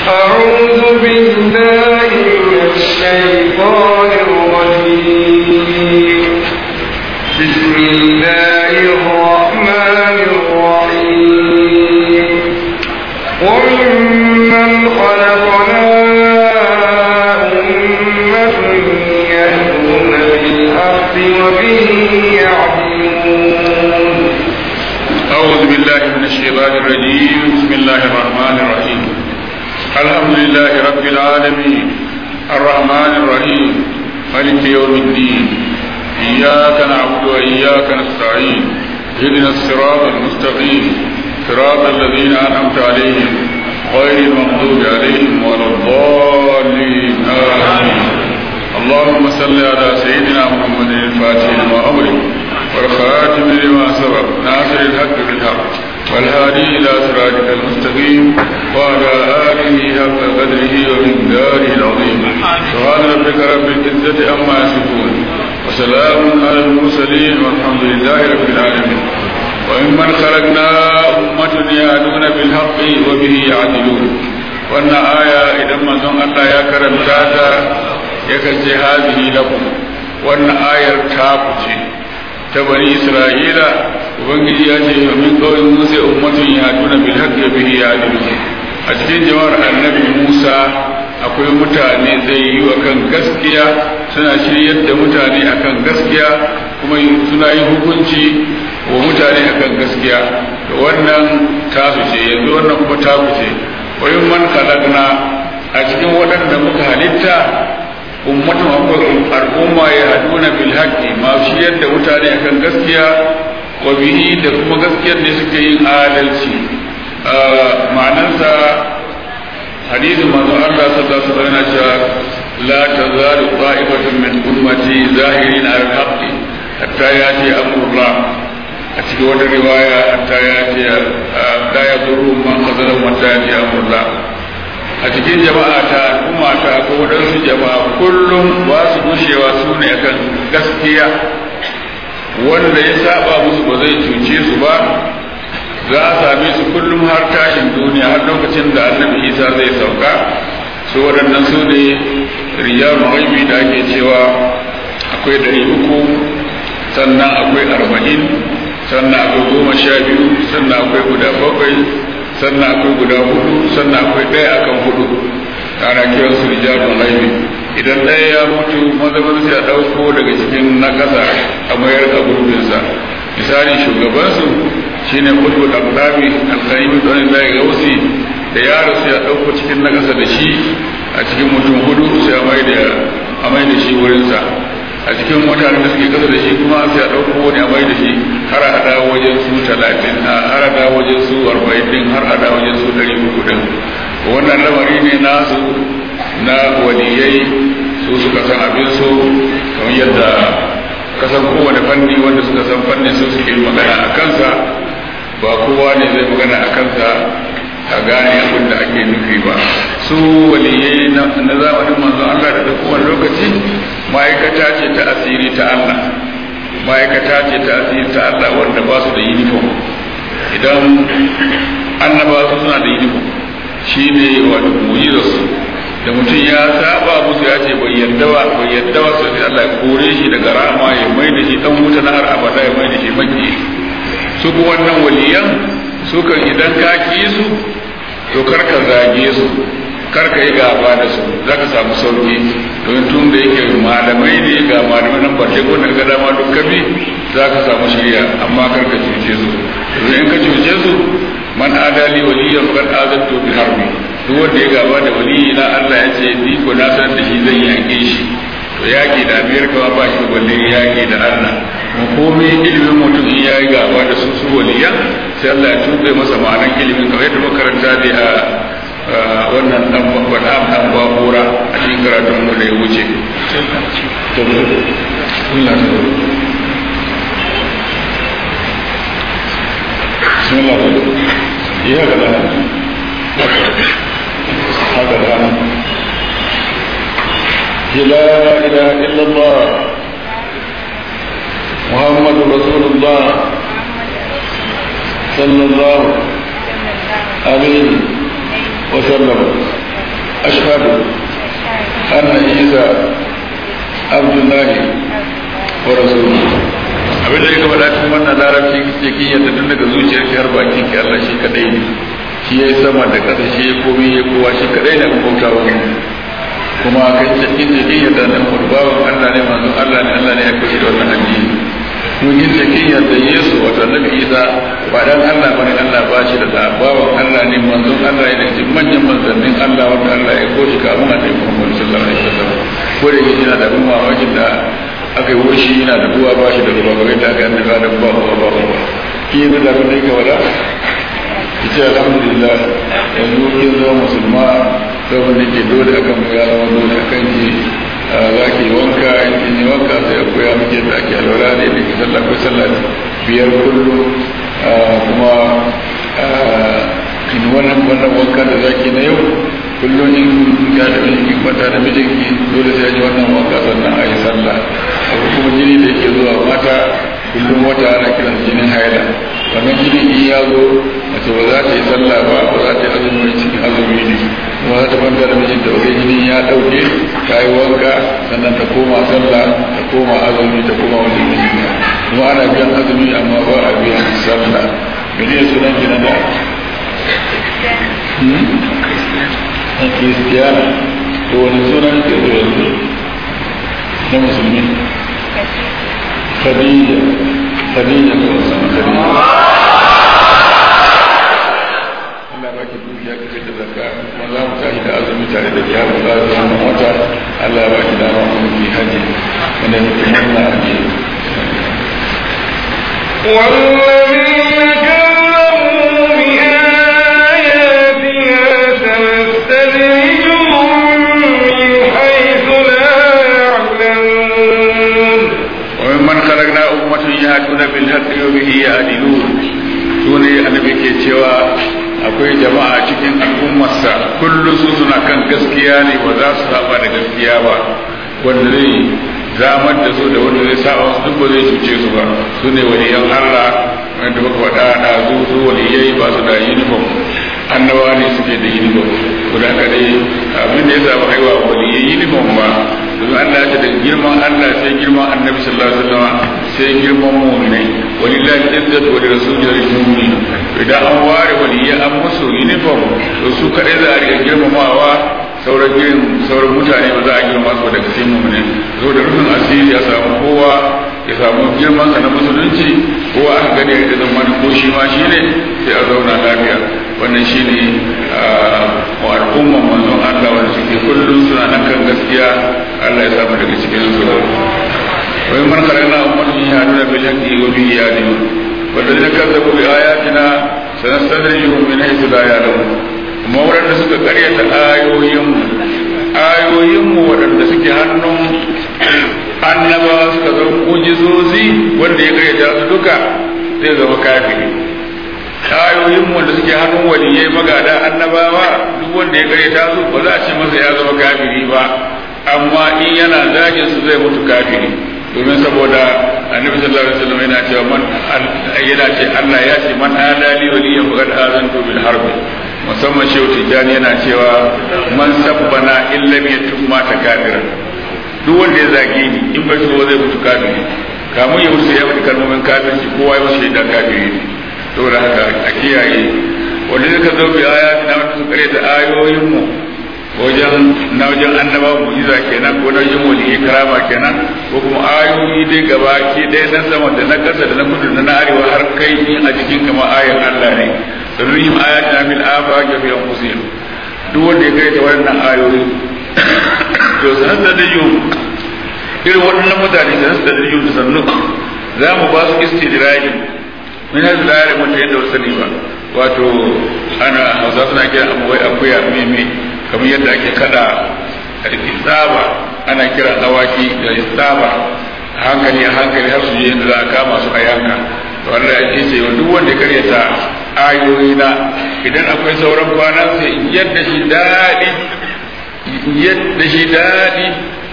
أعوذ بالله من الشيطان الرجيم بسم الله الرحمن الرحيم وممن خلقنا أمة يهدون بالحق وبه يعدلون أعوذ بالله من الشيطان الرجيم بسم الله الرحمن الرحيم الحمد لله رب العالمين الرحمن الرحيم مالك يوم الدين إياك نعبد وإياك نستعين اهدنا الصراط المستقيم صراط الذين أنعمت عليهم غير المغضوب عليهم ولا الضالين آمين اللهم صل على سيدنا محمد الفاتح لما أمرك والخاتم لما سبق ناصر الحق بالحق والهادي إلى صراطك المستقيم وعلى آله حق قدره ومقداره العظيم سبحان ربك رب العزة عما يصفون وسلام على المرسلين والحمد لله رب العالمين وممن خلقنا أمة يهدون بالحق وبه يعدلون وأن آية إذا ما زن الله يا كرم تاتا يكسي هذه لكم وأن آية تاكتي ta bani isra'ila ubangiji ya ce min kawai musa ummatun ya tuna bil haqqi bihi ya a cikin jama'ar annabi musa akwai mutane zai yi wa kan gaskiya suna shiryar da mutane akan gaskiya kuma suna yin hukunci wa mutane akan gaskiya da wannan tasu ce yanzu wannan kuma taku ce wayin man kalagna a cikin waɗanda muka halitta ummatun akwai al'umma ya haduna bil haqqi ma shi yadda mutane akan gaskiya wa bihi da kuma gaskiyar ne suke yin adalci ma'anarsa hadisin manzo Allah sallallahu alaihi wasallam yana cewa la tazalu qa'ibatun min ummati zahirin al haqqi hatta yati amrullah a cikin wata riwaya hatta yati la yadurru man khazala hatta yati amrullah a cikin jama'a ta al'umma ta ko waɗansu jama'a kullum ba su gushewa su ne kan gaskiya wanda ya saba musu ba zai cuce su ba za a same su kullum har tashin duniya har lokacin da annabi isa zai sauka su waɗannan su ne riyar mahaifi da ake cewa akwai ɗari uku sannan akwai arba'in sannan akwai goma sha biyu sannan akwai guda bakwai sannan akwai guda hudu sannan akwai ɗaya akan hudu ana kiran su rijalun laifi idan ɗaya ya mutu maza maza sai a ɗauko daga cikin na ƙasa a mayar a gurbinsa misali shugabansu shine kutbul aqdami al-qayyim don da ya gausi da yaro sai a ɗauko cikin na ƙasa da shi a cikin mutum hudu sai a mai da a mai da shi wurinsa a cikin mutanen da suke kasa da shi kuma sai a ɗauko wani a mai da shi har a haɗa wajen su talatin har a haɗa wajen su arba'in din har a haɗa wajen su ɗari uku din wannan lamari ne nasu na waliyai su suka san abin su kamar yadda kasan kowane fanni wanda suka san fannin su suke magana a kansa ba kowa ne zai magana a kansa a gane abin da ake nufi ba su waliyai na zamanin manzon Allah da duk wani lokaci ma'aikata ce ta asiri ta Allah ma'aikata ce ta asiri ta Allah wanda ba su da uniform idan annaba su suna da uniform shi ne wato mujizarsu da mutum ya saba musu ya ce bai yarda ba bai yarda ba sai Allah ya kore shi daga rama ya mai da shi dan wuta na har abada ya mai da shi maki su kuma wannan waliyan su kan idan ka ki su to kar ka zage su kar ka yi gaba da su za ka samu sauki don tun da yake malamai ne ga malamai nan bace ko daga dama duk kabi za ka samu shirya amma kar ka cuce su in ka cuce su man adali waliyan kan azantu bi harbi duk wanda ya gaba da waliyi na Allah ya ce ni ko na san da shi zan yaƙe shi to yaƙi da Amerika ba shi balle yaƙi da Allah mu komai ilimin mutum in yayi gaba da su su waliyan sai Allah ya tuɓe masa ma'anan ilimin kamar yadda makaranta ne a wannan dan faɗa dan babura a cikin karatun mu da ya wuce بسم الله يا هكذا هكذا لا إله إلا الله محمد رسول الله صلى الله عليه وسلم ashhadu anna isa abdullahi wa rasuluhu abin da ya gaba da cikin wannan larabci ke kin yadda tun daga zuciyar ki har bakin ki Allah shi kadai ne shi yayi sama da ƙasa shi ya komai ya kowa shi kadai ne abin bautawa kuma kan cikin da kin yadda nan bawan Allah ne manzon Allah ne Allah ne ya kashe da wannan addini mun yin cikin yadda Yesu wato Annabi Isa ba dan Allah bane Allah ba shi da bawan Allah ne manzon Allah ne cikin manyan manzannin Allah wanda Allah ya koshi ka mun Annabi Muhammad sallallahu alaihi wasallam ko da yake yana da bin mamakin da aka yi wurshi yana da ruwa ba shi da ruwa ba da aka yi da ba ba ba ba ki yi da abin da yake wada ki ce alhamdulillah yanzu kin zama musulma saboda ke dole akan mu ya zama dole akan ki za ki yi wanka in kin yi wanka sai a koya muke da ake alwala ne da ke sallah ko sallah biyar kullum kuma in wannan wannan wanka da zaki na yau kullum in ya da miji kwanta da mijinki dole sai ji wannan wanka sannan a yi sallah akwai kuma jini da yake zuwa mata kullum wata ana kiran jinin haila wannan jini in ya zo mace ba za ta yi sallah ba ba za ta yi azumi cikin azumi ne kuma za ta kwanta da mijinta ba jini ya dauke ta yi wanka sannan ta koma sallah ta koma azumi ta koma wani mijinta kuma ana biyan azumi amma ba a biyan sallah mene sunan ki na da na kiristiyana to wani sunan ke zo yanzu na musulmi khadija khadija ko sama khadija Allah ba ki dukiya ka fita zakka kuma za mu tashi da azumi tare da ya ba za mu wata Allah ba ki dama kuma ki haji wanda muke murna a ji والذين كذبوا بآياتنا سنستدرجهم من حيث لا يعلمون وممن خلقنا أمة يهدون بالحق وبه يهدلون sune annabi ke cewa akwai jama'a cikin al'ummarsa kullum su suna kan gaskiya ne ba za su saba da gaskiya ba wanda zai zamar da su da wanda zai saba su duk ba zai cuce su ba su ne waliyan Allah wanda muka faɗa da su su waliyai ba su da uniform annabawa ne suke da uniform ko da haka dai abin da ya samu haihuwa waliyai uniform ba domin Allah ya ce da girman Allah sai girman annabi sallallahu alaihi wasallam sai girman mu'minai walillahi izzatu wa lirasulihi wa lilmu'minin idan an ware waliyai an musu uniform to su kadai za a riga girmamawa sauran girin sauran mutane ba za a girma su daga cikin mu'minin zo da rufin asiri ya samu kowa ya samu girman sa na musulunci kowa aka gani ya da zama ko shi ma shi ne sai a zauna lafiya wannan shi ne wa al'umman manzon Allah wanda suke kullum suna nan kan gaskiya Allah ya samu daga cikin su wai man karana ummatun yahduna bil haqqi wa bihi yahdun والذين كذبوا بآياتنا سنستدرجهم من حيث لا يعلمون kuma waɗanda suka karyata ayoyinmu ayoyinmu waɗanda suke hannun annabawa suka zo mujizozi wanda ya karyata su duka zai zama kafiri ayoyinmu wanda suke hannun waliyai magada annabawa duk wanda ya karyata su ba za a ce masa ya zama kafiri ba amma in yana zagin su zai mutu kafiri domin saboda annabi sallallahu alaihi wasallam yana cewa man yana ce Allah ya ce man adali waliyan faqad azantu bil harbi musamman shehu tijjani yana cewa man sabbana illam yatub mata kafira duk wanda ya zage ni in bai tuba zai mutu kafiri kamun ya mutu ya mutu kalmomin kafirci kowa ya mutu shaidan kafiri ne saboda haka a kiyaye wanda suka zo bi aya na wata su kare da ayoyin mu wajen na wajen annaba mu'jiza kenan ko na wajen wali karama kenan ko kuma ayoyi dai gaba ke ɗaya na sama da na ƙasa da na kudu da na arewa har kai in a cikin kama ayan Allah ne sanurihim ayatina min afaqi fi anfusihim duk wanda ya kai ta wannan ayoyi to sanar da yau irin waɗannan mutane sanar da yau da sannu za mu ba su istidraji min hadu la yare mutu yadda wasu sani ba wato ana hausa suna kira abuwai akuya meme kamar yadda ake kada istaba ana kira awaki da istaba hankali a hankali har su je yadda za a kama su a yanka wanda ake ce duk wanda ya karyata ayoyi na idan akwai sauran kwana sai yadda shi daɗi yadda shi daɗi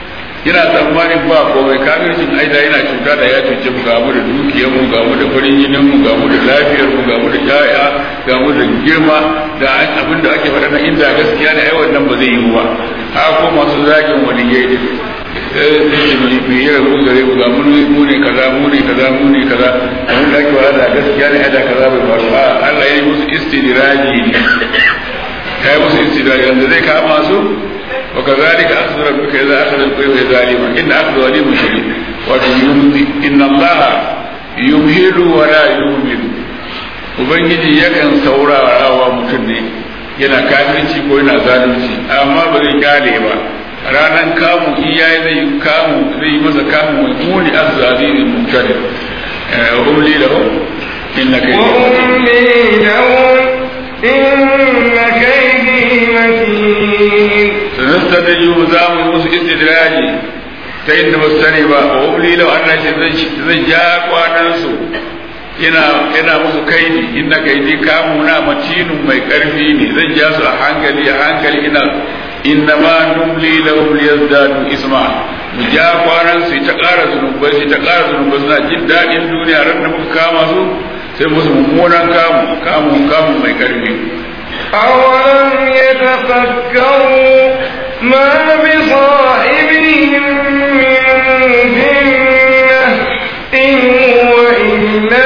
yana tsammanin ba komai kafircin aida yana cuta da ya cuce mu ga mu da dukiyar mu ga mu da farin jinin mu ga mu da lafiyar mu ga mu da yaya ga mu da girma da abin da ake faɗa na inda gaskiya ne ai wannan ba zai yi ba ha ko masu zagin waliyai ne mai yi rabu gare mu ga mu ne kaza mu ne kaza mu ne kaza abin da ake faɗa da gaskiya ne da kaza bai faru ba Allah ya yi musu istidiraji ne ya yi musu istidiraji yanzu zai kama su وكذلك أخذ ربك إذا أخذ القرى ظالما إن أخذ ظالم شديد ويمضي إن الله يمهل ولا يهمل Ubangiji yakan saurara wa mutum ne yana kafirci ko yana zalunci amma ba zai kyale ba ranar kamu iyaye zai kamu zai masa kamu mai muni azzazizin mutane umli lahu inna kai وأملي لهم إن كيدي متين sanastadriju za mu yi musu istidraji ta inda ba su sani ba wa ubli lau Allah ce zan ja kwanan su ina ina musu kaidi inna kaidi kamu na matinun mai karfi ne zan ja su a hankali a hankali ina inna ma numli lahum liyazdadu isma mu ja kwanan su ta ƙara zunubai su ta ƙara zunubai suna jin daɗin duniya ran da muka kama su sai musu mummunan kamu kamu kamu mai karfi أولم يتفكروا ما بصاحبهم من جنة إن هو إلا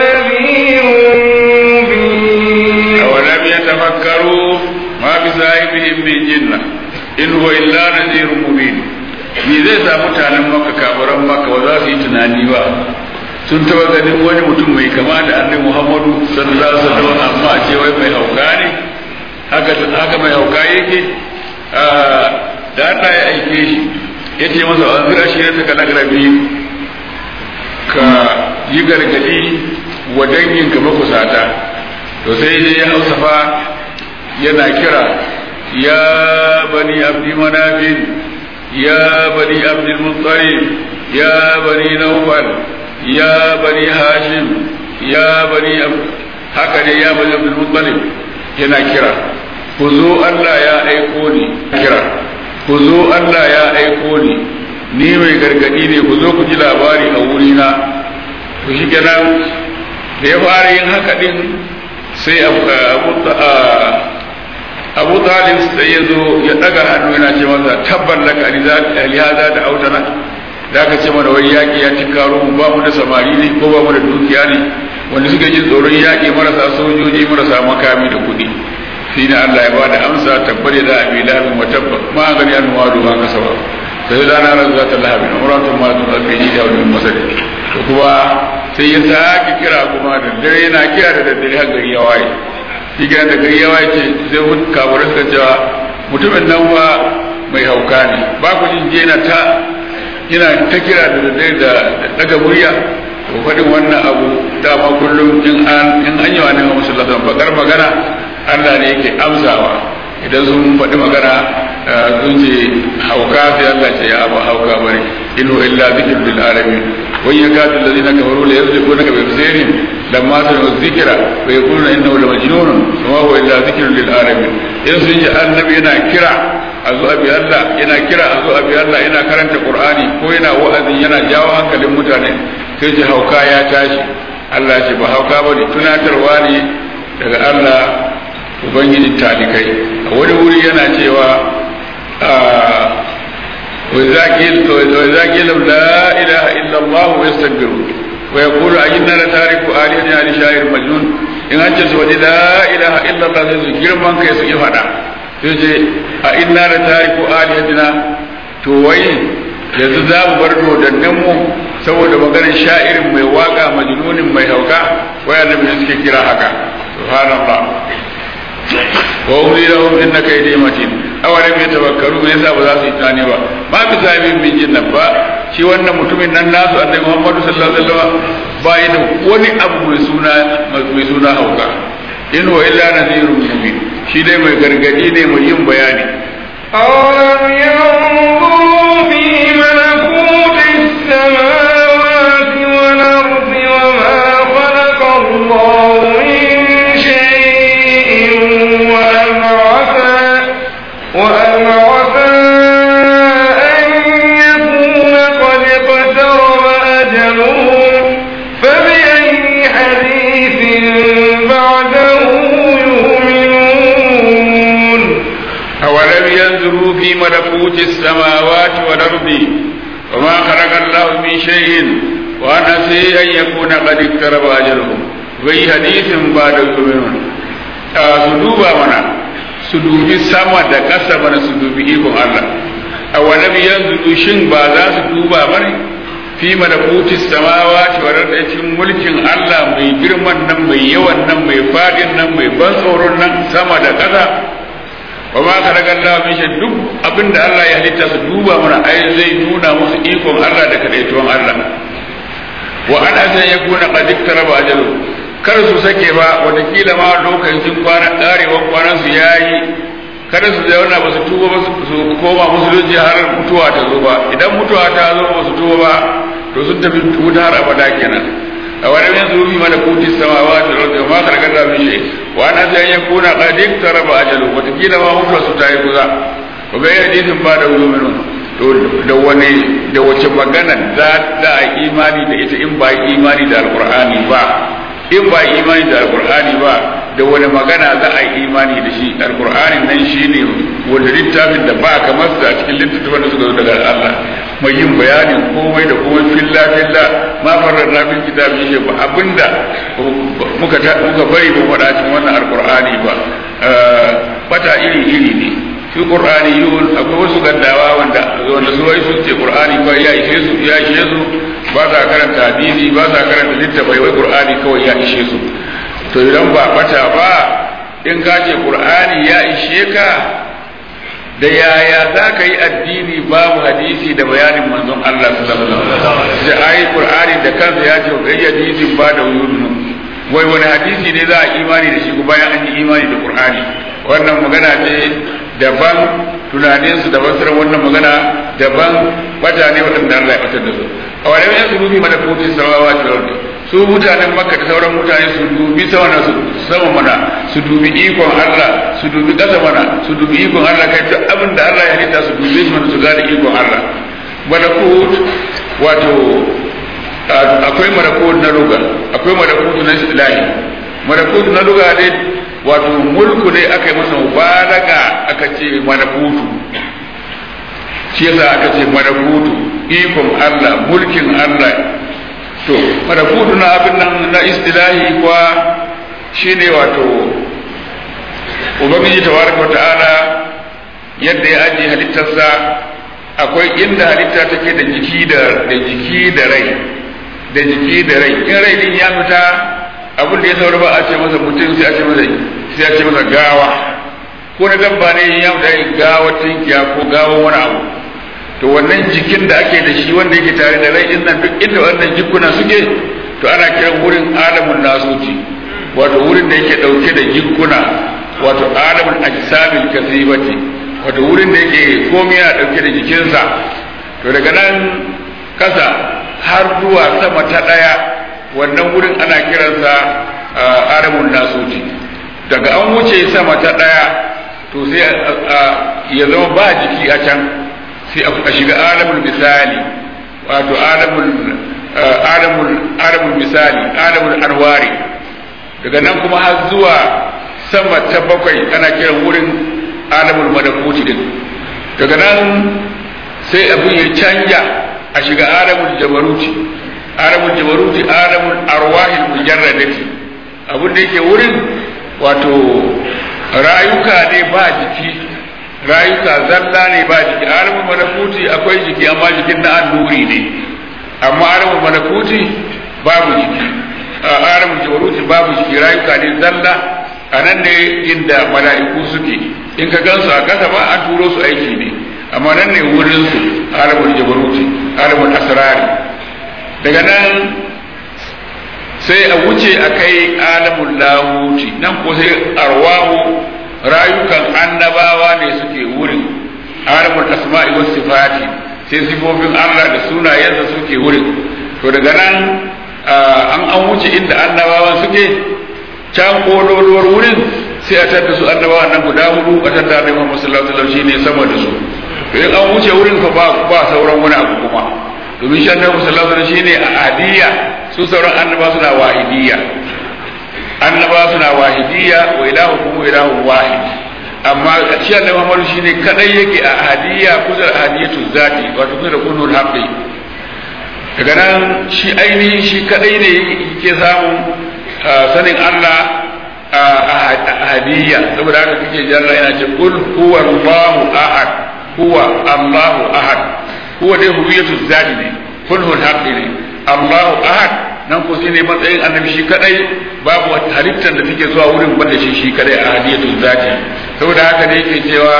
نذير مبين أولم يتفكروا ما بصاحبهم من جنة إن هو إلا نذير مبين me zai sa mutanen maka kafiran maka ba za su yi tunani ba sun taba ganin wani mutum mai kama da annabi Muhammadu sallallahu alaihi wasallam amma a ce wai mai hauka ne haka haka mai hauka yake da Allah ya aike shi ya ce masa an zira shi ta kana garabi ka yi gargadi wa dangin ka makusata to sai dai ya hausafa yana kira ya bani abdi manafin ya bani abdi muttalib ya bani nawfal ya bani hashim ya bani haka ne ya bani abdi muttalib yana kira ku zo Allah ya aiko ni kira ku zo Allah ya aiko ni ni mai gargadi ne ku zo ku ji labari a wurina ku shi kenan da ya fara yin haka din sai abu talib sai ya zo ya daga hannu yana ce masa tabban laka lihaza da autana da aka ce mana wai yaƙi ya tinkaro mu ba mu da samari ne ko ba mu da dukiya ne wanda suka ji tsoron yaƙi marasa sojoji marasa makami da kuɗi shi ne Allah ya bada amsa tabbare da abi lahabin wa tabba ma gani an wadu ma kasaba sai da na razu ta lahabin umratun ma tun alfi ji da wani masali to kuma sai ya sake kira kuma da dare yana kira da daddare har gari ya waye shi da gari ya waye ce sai mun kaburin suka cewa mutumin nan ba mai hauka ne ba ku jin je na ta yana ta kira da daddare da daga murya to faɗin wannan abu dama kullum in an in an yi wa annabi sallallahu alaihi bakar magana Allah ne yake amsawa idan sun faɗi magana sun ce hauka sai Allah ce ya abu hauka bane in huwa illa dhikrun lil alamin wa yakadu alladhina kafaru la yasbiqunaka bi absarihim lamma sami'u dhikra wa yaquluna innahu la majnun wa huwa illa dhikrun lil alamin in sun ji annabi yana kira a zo abi Allah yana kira a zo abi Allah yana karanta Qur'ani ko yana wa'azi yana jawo hankalin mutane sai ji hauka ya tashi Allah ce ba hauka bane tunatarwa ne daga Allah ubangijin talikai a wani wuri yana cewa وإذا قيل لا إله إلا الله ويستكبرون ويقول أئنا لتاركوا آلهتنا لشاعر مجنون إن أنت سوى لا إله إلا الله سيسو من كيس يفعل sai a inna da tariku aliyatina to wai yanzu za mu bar dodannin mu saboda maganar sha'irin mai waka majnunin mai hauka waya da suke kira haka subhanallah wa umri lahum inna kaydi matin awalam yatafakkaru me yasa ba za su yi tani ba ba bi sabi min jinnan ba shi wannan mutumin nan nasu annabi Muhammadu sallallahu alaihi wasallam ba yi da wani abu mai suna mai suna hauka in huwa illa nadhirun mubin shi dai mai gargadi ne mai yin bayani أولم ينظروا في ملكوت السماوات والأرض وما خلق الله من شيء وأن عسى وأن عسى أن أولم ينظروا في ملكوت السماوات والأرض وما خلق الله من شيء وأن عسى أن يكون قد اقترب أجلهم في حديث بعد يؤمنون su duba mana su dubi sama da ƙasa mana su dubi ikon Allah a wani yanzu shin ba za su duba bane fi malakutis samawati wa da cikin mulkin Allah mai girman nan mai yawan nan mai fadin nan mai ban tsoron nan sama da ƙasa wa ma khalaqa Allah min shay duk abinda Allah ya halitta su duba mana ai zai nuna musu ikon Allah da kadaituwan Allah wa ana san yakuna qad iktaraba ajalu kar su sake ba watakila ma lokacin kwana karewan kwanan su yayi kada su zauna ba su tuba ba su koma musulunci har mutuwa ta zo ba idan mutuwa ta zo ba su tuba ba to sun tafi wuta har abada kenan a wani min su fi mana kuti samawati wal ardi ma khalaqa da min shay wa ana sai ya kuna qad iktaraba ajalu watakila ma mutuwa su ta yi kuza ko ga hadisin ba da wulumin to da wani da wace magana za za a imani da ita in ba imani da alqur'ani ba in ba imani da alqur'ani ba da wani magana za a yi imani da shi alkur'anin nan shi ne wanda littafin da ba kamar sa cikin littattafan da suka zo daga Allah mai yin bayanin komai da komai filla filla ma farar na fil kitabi shi ba abinda muka muka bari ba faɗa cikin wannan alkur'ani ba bata iri iri ne fi qur'ani yun akwai wasu gaddawa wanda wanda su wai sun ce qur'ani kawai ya ishe su ya ishe su ba za karanta hadisi ba za karanta littafai wai qur'ani kawai ya ishe su to idan ba bata ba in ka ce qur'ani ya ishe ka da yaya za ka yi addini babu hadisi da bayanin manzon Allah sallallahu alaihi wasallam sai ayi qur'ani da kansa ya ce kai hadisin ba da wuyunu wai wani hadisi ne za a imani da shi ko bayan an yi imani da qur'ani wannan magana ce daban tunanin su da basirar wannan magana daban bata ne waɗanda Allah ya batar da su a wani yanzu rubi mana kotin samawa da su mutanen makka da sauran mutane su dubi sama su sama mana su dubi ikon Allah su dubi ƙasa mana su dubi ikon Allah kai duk abin da Allah ya halitta su dubi shi mana su gane ikon Allah malakut wato akwai malakut na luga akwai malakut na ilahi malakut na luga dai wato mulku ne aka yi masa mubalaga aka ce malakutu shi yasa aka ce malakutu ikon Allah mulkin Allah to malakutu na abin nan na istilahi kuwa shine wato ubangiji tabaraka wa ta'ala yadda ya ajiye halittarsa akwai inda halitta take da jiki da da jiki da rai da jiki da rai in rai din ya fita abin da ya saura ba a ce masa mutum sai a ce masa sai a ce masa gawa ko na dabba ne ya fita gawa tinkiya ko gawa wani abu to wannan jikin da ake da shi wanda yake tare da rai din nan duk inda wannan jikuna suke to ana kiran wurin alamun nasuti wato wurin da yake dauke da jikuna wato alamun ajsamil kasibati wato wurin da yake komai yana dauke da jikinsa to daga nan kasa har zuwa sama ta daya wannan wurin ana kiransa alamun nasuti daga an wuce sama ta daya to sai ya zama ba jiki a can sai a shiga alamul misali wato alamul alamul alamul misali alamul arwari daga nan kuma har zuwa sama ta bakwai ana kiran wurin alamul malakuti din daga nan sai abin ya canja a shiga alamul jabaruti alamul jabaruti alamul arwahil mujarradati abin da yake wurin wato rayuka ne ba jiki rayuka zalla ne ba jiki alamul malakuti akwai jiki amma jikin na annuri ne amma alamul malakuti babu jiki alamul jabaruti babu jiki rayuka ne zalla a nan ne inda mala'iku suke in ka gansu a kasa ba an turo su aiki ne amma nan ne wurin su alamul jabaruti alamul asrari daga nan sai a wuce a kai alamul lahuti nan ko sai arwahu rayukan annabawa ne suke wurin alamul asma'i was sifati sai sifofin Allah da sunayensa suke wurin to daga nan an an wuce inda annabawa suke can kololuwar wurin sai a tada su annabawa nan guda hudu a tada da Muhammad sallallahu alaihi wasallam shine sama da su to in an wuce wurin fa ba ba sauran wani abu kuma domin shi annabi sallallahu alaihi wasallam shine a adiyya su sauran annabawa suna wahidiyya annaba suna wahidiyya wa ilahukum ilahun wahid amma shi annabi Muhammadu shine kadai yake a ahadiyya kusa da ahadiyatu zati wato kusa da kunul haqqi daga nan shi ainihin shi kadai ne yake samun sanin Allah a ahadiyya saboda haka kake jalla yana ce kul huwa Allahu ahad huwa Allahu ahad huwa dai huwiyatu zati ne kunul haqqi ne Allahu ahad nan ko sai ne matsayin annabi shi kadai babu wata halittar da take zuwa wurin banda shi shi kadai a hadiyatul zati saboda haka ne yake cewa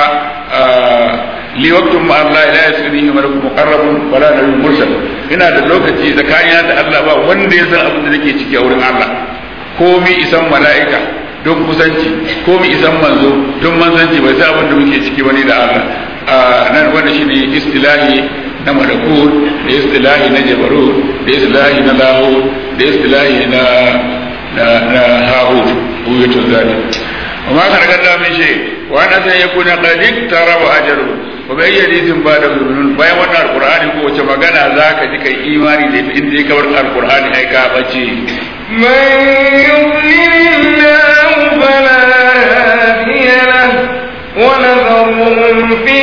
li waqtum ma Allah la yasrihi malakun muqarrabun wala nabiyyun mursal ina da lokaci tsakanina da Allah ba wanda ya san abin da nake ciki a wurin Allah komi isan mala'ika don kusanci komi isan manzo don manzanci bai san abin da muke ciki bane da Allah nan wanda shine istilahi na malakut da istilahi na jabarut da istilahi na lahut da istilahi na na na hahut uyutul zalim وما كان قد من شيء وانا سيكون قد اقترب اجله وبأي حديث بعد يؤمنون bayan wannan alqur'ani ko wace magana zaka ji kai imani da in dai kawar alqur'ani ai ka bace من يضلل الله فلا هادي له ونذرهم في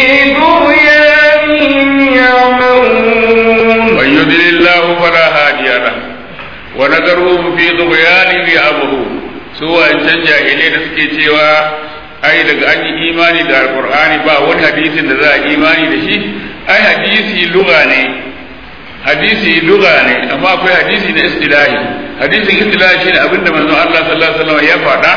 طغيانهم يعمهون من يضلل الله فلا هادي له ونذرهم في طغيانهم يعمهون su wancan jahilai da suke cewa ai daga an yi imani da alkur'ani ba wani hadisin da za a imani da shi ai hadisi luga ne hadisi luga ne amma akwai hadisi na istilahi hadisin istilahi shine abinda manzon Allah sallallahu alaihi wasallam ya faɗa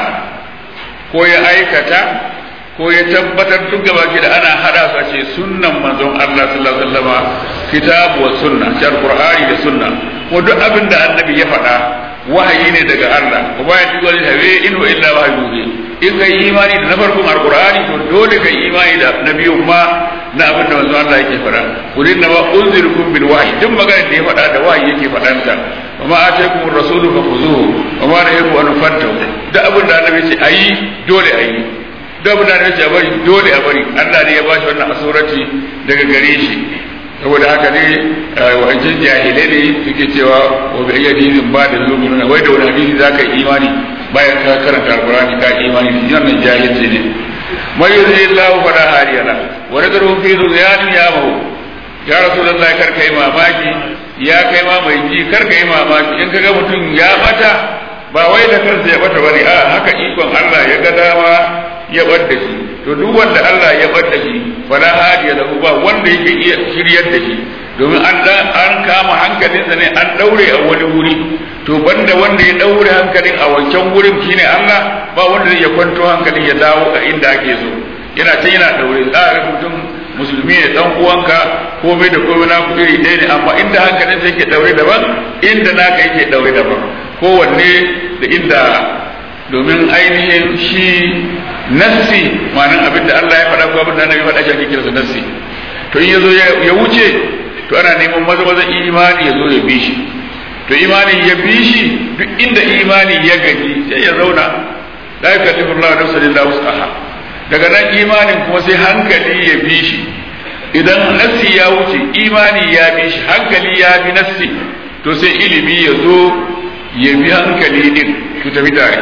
ko ya aikata ko ya tabbatar duk gaba ki da ana hada su a ce sunnan manzon Allah sallallahu alaihi wasallam kitabu wa sunna shi alqur'ani da sunna ko duk abinda annabi ya faɗa wahayi ne daga Allah ko ba ya tuwa hawe in wa illa wahyu ne in kai imani da na farkon alqur'ani to dole kai imani da nabiyun ma na abin da manzo Allah yake faɗa kul inna ma unzirukum bil wahyi duk magana da ya faɗa da wahayi yake faɗan ta wa ma ataykum ar-rasulu fakhuzuhu wa ma nahakum an fantahu duk abin da annabi ce ayi dole ayi duk abin da annabi ce a bari dole a bari Allah ne ya bashi wannan asurati daga gare shi saboda haka ne wancan jahilai ne suke cewa wa bi ayyadin ba da zuwa wai da wani hadisi zaka yi imani bayan ka karanta alqur'ani ka yi imani shi wannan jahilci ne mai yuzi Allah fa la hariyana wa nadaru fi zuyanin ya mahu ya rasulullahi kar kai mamaki ya kai ma mai ji kar kai mamaki in kaga mutum ya bata ba wai da kansa ya bata bane a haka ikon Allah ya ga dama ya bar da shi to duk wanda Allah ya bar da shi fala hadiya lahu ba wanda yake iya shiryar da shi domin an an kama hankalinsa ne an daure a wani wuri to banda wanda ya daure hankalin a wancan wurin shine Allah ba wanda zai ya kwanto hankalin ya dawo a inda ake so yana can yana daure za a mutum musulmi ne dan uwanka komai da komai na iri ɗaya ne amma inda hankalin sa yake daure daban inda naka yake daure daban kowanne da inda domin ainihin shi nassi ma'anin abin da Allah ya faɗa ko abin da Annabi faɗa shi ake kiransa nassi to in yazo ya wuce to ana neman maza maza imani ya zo ya bi shi to imani ya bi shi duk inda imani ya gaji sai ya zauna la yukallifu Allah nafsan illa wus'aha daga nan imanin kuma sai hankali ya bi shi idan nassi ya wuce imani ya bi shi hankali ya bi nassi to sai ilimi ya zo ya bi hankali din su tafi tare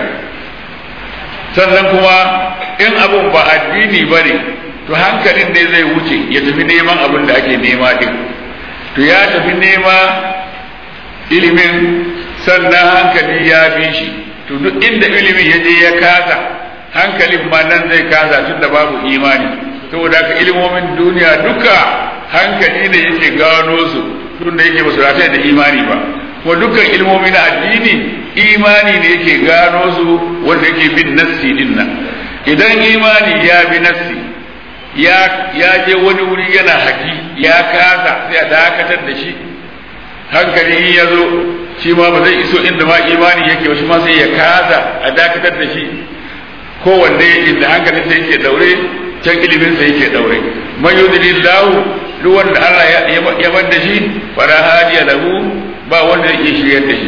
sannan kuma in abun ba addini ba ne to hankalin ne zai wuce ya tafi neman abin da ake nema din to ya tafi nema ilimin sannan hankali ya bi shi to duk inda ilimin ya je ya kasa hankalin ma nan zai kasa tun da babu imani saboda haka ilimomin duniya duka hankali ne yake gano su tun da yake basu rataya da imani ba kuma dukkan ilmomi na addini imani ne yake gano su wanda yake bin nassi din nan idan imani ya bi nassi ya ya je wani wuri yana haki ya kasa sai a dakatar da shi hankali ya zo shi ma ba zai iso inda ma imani yake ba shi ma sai ya kasa a dakatar da shi kowanne inda hankalin sa yake daure can ilimin sa yake daure man yudlillahu duk wanda Allah ya bar da shi fara hadiya lahu ba wanda yake shiryar da shi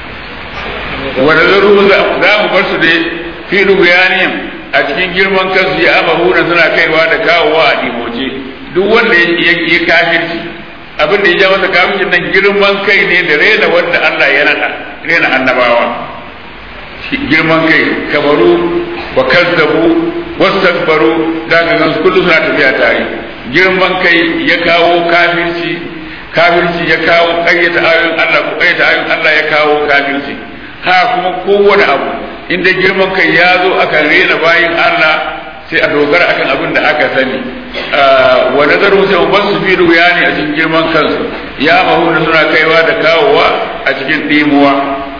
wanda zaru za mu bar su da fi rubuyaniyam a cikin girman kansu ya amahuna suna kaiwa da kawowa a dimoce duk wanda ya kafirci abin da ya ja masa kafircin nan girman kai ne da rena wanda Allah ya nada rena annabawa girman kai kabaru wa kazzabu wastakbaru da ga gansu kullu suna tafiya tare girman kai ya kawo kafirci kafirci ya kawo ƙayyata ayoyin Allah ko ƙayyata ayoyin Allah ya kawo kafirci ha kuma kowane abu inda girman kai ya zo akan rena bayin Allah sai a dogara akan abin da aka sani wa nazaru sai ban su fi ruya ne a cikin girman kansu ya mahu da suna kaiwa da kawowa a cikin dimuwa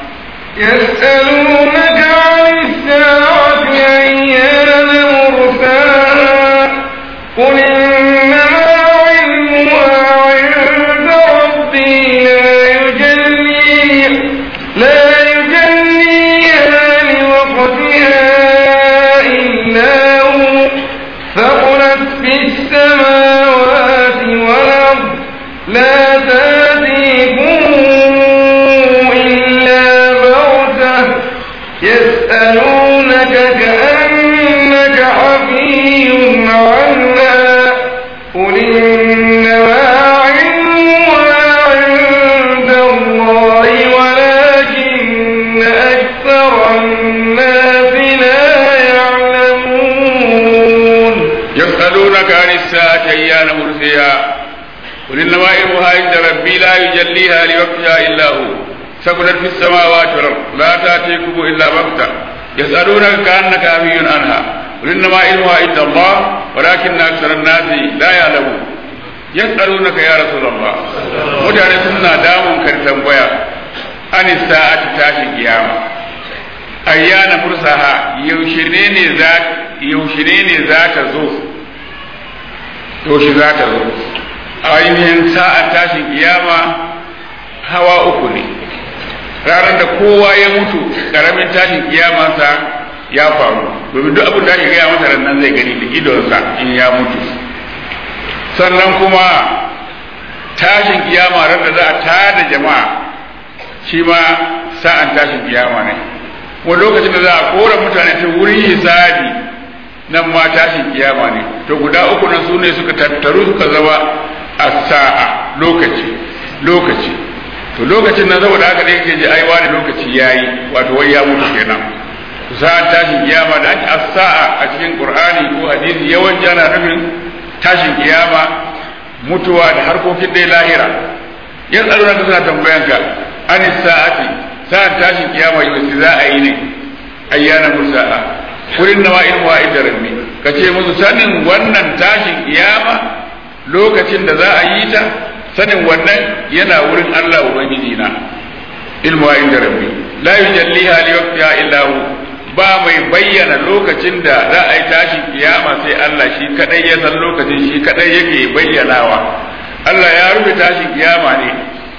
يسألونك عن الساعة أيان مرساها قل إنما علمها عند ربي لا يجليها لا يجليها لوقتها إلا هو ثقلت في السماوات والأرض لا تأتيكم إلا بغتة يسألونك كأنك حفي عنها قل إنما علمها عند الله ولكن أكثر الناس لا يعلمون يسألونك عن الساعة أيان مرسيها قل إنما علمها عند ربي لا يجليها لوقتها إلا هو ثقلت في السماوات والأرض لا تأتيكم إلا بغتة يسألونك كأنك عفي عنها قل إنما علمها عند الله ولكن أكثر الناس لا يعلمون يسألونك يا رسول الله mutane suna damun kan tambaya an sa'ati tashin kiyama ayyana mursaha yaushe ne ne za yaushe ne ne za ta zo yaushe za ta zo ainihin sa'an tashin kiyama hawa uku ne ranar da kowa ya mutu karamin tashin kiyamansa ya faru domin duk abin da ake gaya masa nan zai gani da idonsa in ya mutu sannan kuma tashin kiyama ran da za a tada jama'a shi ma sa'an tashin kiyama ne wani lokacin da za a kora mutane ta wurin hisabi nan ma tashin kiyama ne to guda uku nan su ne suka tattaru suka zama a sa'a lokaci lokaci to lokacin nan saboda haka ne yake ji ai wani lokaci yayi wato wai ya mutu kenan sa'an tashin kiyama da ake as-sa'a a cikin qur'ani ko hadisi yawanci ana nufin tashin kiyama mutuwa da harkokin dai lahira yan tsaro na suna tambayan ka an sa'ati sa'an tashin kiyama yau za a yi ne ayyana musa'a kurin nawa ilmu wa inda rabbi ka ce musu sanin wannan tashin kiyama lokacin da za a yi ta sanin wannan yana wurin Allah ubangiji na ilmu wa inda rabbi la yujalliha li waqtiha illa hu ba mai bayyana lokacin da za a yi tashin kiyama sai Allah shi kadai ya san lokacin shi kadai yake bayyanawa Allah ya rufe tashin kiyama ne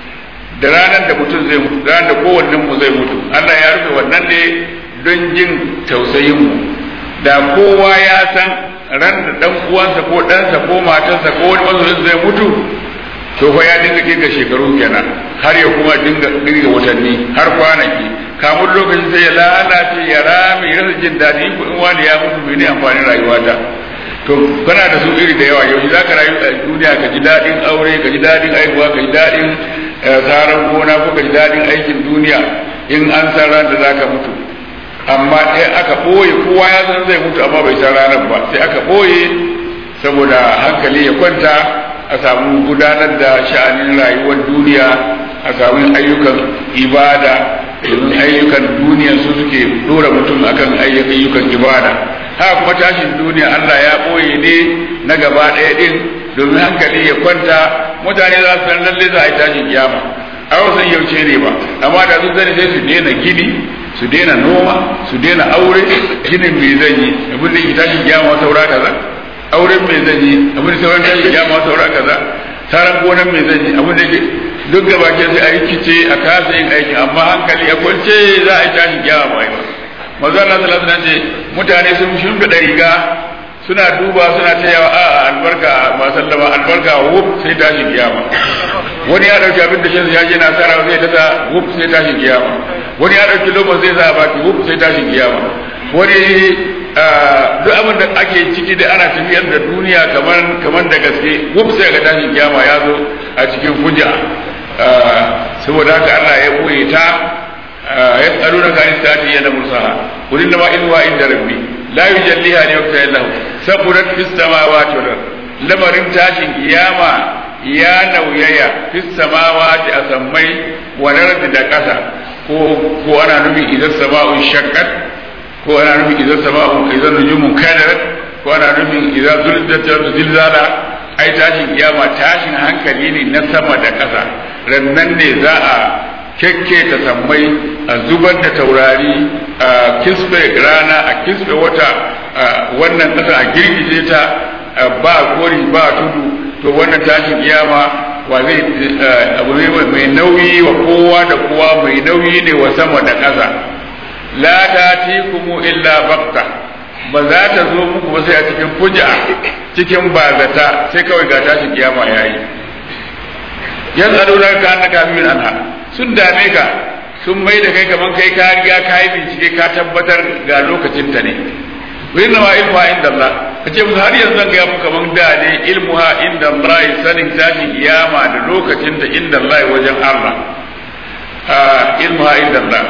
da ranar da mutum zai mutu ranar da kowannen mu zai mutu Allah ya rufe wannan ne don jin tausayin mu da kowa ya san ran da dan uwansa ko ɗansa ko matarsa ko wani masoyin zai mutu to fa ya dinga dinga shekaru kenan har ya kuma dinga dinga watanni har kwanaki kamun lokacin sai ya lalace ya rame ya rasa jin daɗi ko in wani ya mutu mene amfanin rayuwata to kana da su iri da yawa yau za ka rayu a duniya ka ji daɗin aure ka ji daɗin aihuwa ka ji daɗin tsaron gona ko ka ji daɗin aikin duniya in an san ran da za ka mutu amma ɗaya aka ɓoye kowa ya san zai mutu amma bai san ranar ba sai aka ɓoye saboda hankali ya kwanta a samu gudanar da sha'anin rayuwar duniya a samu ayyukan ibada domin ayyukan duniya su suke dora mutum akan ayyukan ibada haka kuma tashin duniya Allah ya ɓoye ne na gaba ɗaya ɗin domin hankali ya kwanta mutane za su san lalle za a yi tashin kiyama a san yauce ne ba amma da sun sani sai su daina gini su daina noma su daina aure ginin me zan yi abin da ke tashin kiyama saura kaza auren me zan yi abin da sauran tashin kiyama saura kaza saran gonan me zan yi abin da ke duk gaba ke sai a rikice a kasa yin aiki amma hankali a kwance za a yi tashin kiyama ba ba maza Allah sallallahu alaihi ce mutane sun shimfiɗa riga suna duba suna ta yawa a albarka ma sallama albarka wuf sai tashin kiyama wani ya dauki abin da shi ya je na sara zai tata wuf sai tashin kiyama wani ya dauki lobo zai sa baki wuf sai tashin kiyama wani duk abin da ake ciki da ana tafiyar da duniya kamar kamar da gaske wuf sai ga tashin kiyama ya zo a cikin hujja saboda haka Allah ya koye ta ya tsaro da kan istati yana musaha wurin da ma ilwa inda rabbi la yujalliha li waqti illa saburat fis samawati wal ard lamarin tashin kiyama ya nauyaya fis samawati a sammai wa ard da ƙasa ko ko ana nufin idan sama'un shaqqat ko ana nufin idan sama'un idan nujumun kadarat ko ana nufin idan zulzat zilzala ai tashin kiyama tashin hankali ne na sama da ƙasa rannan ne za a kekke ta sammai a zubar da taurari a kisbe rana a kisbe wata wannan ƙasa a girgije ta ba kori ba tudu to wannan tashin kiyama wa zai abu ne mai nauyi wa kowa da kowa mai nauyi ne wa sama da ƙasa la tatikumu illa bakta ba za ta zo muku ba sai a cikin fuja cikin bazata sai kawai ga tashin kiyama yayi yan aluna ka annaka min anha sun dame ka sun mai da kai kaman kai ka riga ka yi bincike ka tabbatar ga lokacin ta ne wurin ma ilmuha inda Allah ka ce musu har yanzu zan gaya muku kaman da ne ilmuha inda Allah sanin tashin kiyama da lokacin ta inda Allah wajen Allah ilmuha inda Allah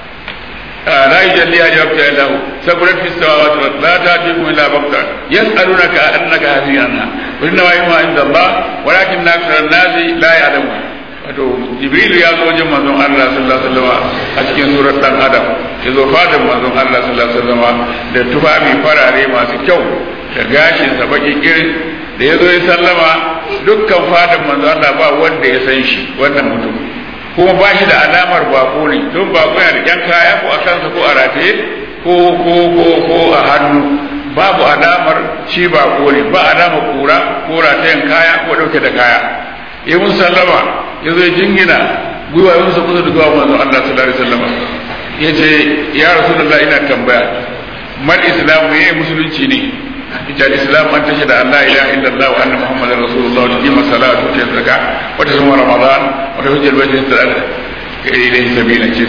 لا يجليها لوقتها الا هو ثقلت في السماوات والارض لا تاتيكم الا بغته يسالونك انك هذه عنها وانما علمها عند الله ولكن اكثر الناس لا يعلمون wato jibrilu ya zo wajen manzon Allah sallallahu alaihi wasallam a cikin surar dan adam ya zo fadin manzon Allah sallallahu alaihi wasallam da tufafi farare masu kyau da gashin sa baki kirin da ya zo ya sallama dukkan fadin manzon Allah ba wanda ya san shi wannan mutum kuma ba shi da alamar bako ne don bako yana da yan kaya ko a kansa ko a rataye ko ko ko ko a hannu babu alamar shi bako ne ba alamar kura ko ratayen kaya ko dauke da kaya ya mun sallama ya zo jingina gwiwa ya musa kusa da gawa manzon Allah sallallahu alaihi wasallam ya ce ya rasulullah ina tambaya mal islam ne musulunci ne ita islam an tashi da Allah ilaha illallah wa anna muhammadar rasulullah wa tuqima salatu wa zakka wa tasuma ramadan wa tahujjal bayt sadaka ilayhi sabila ce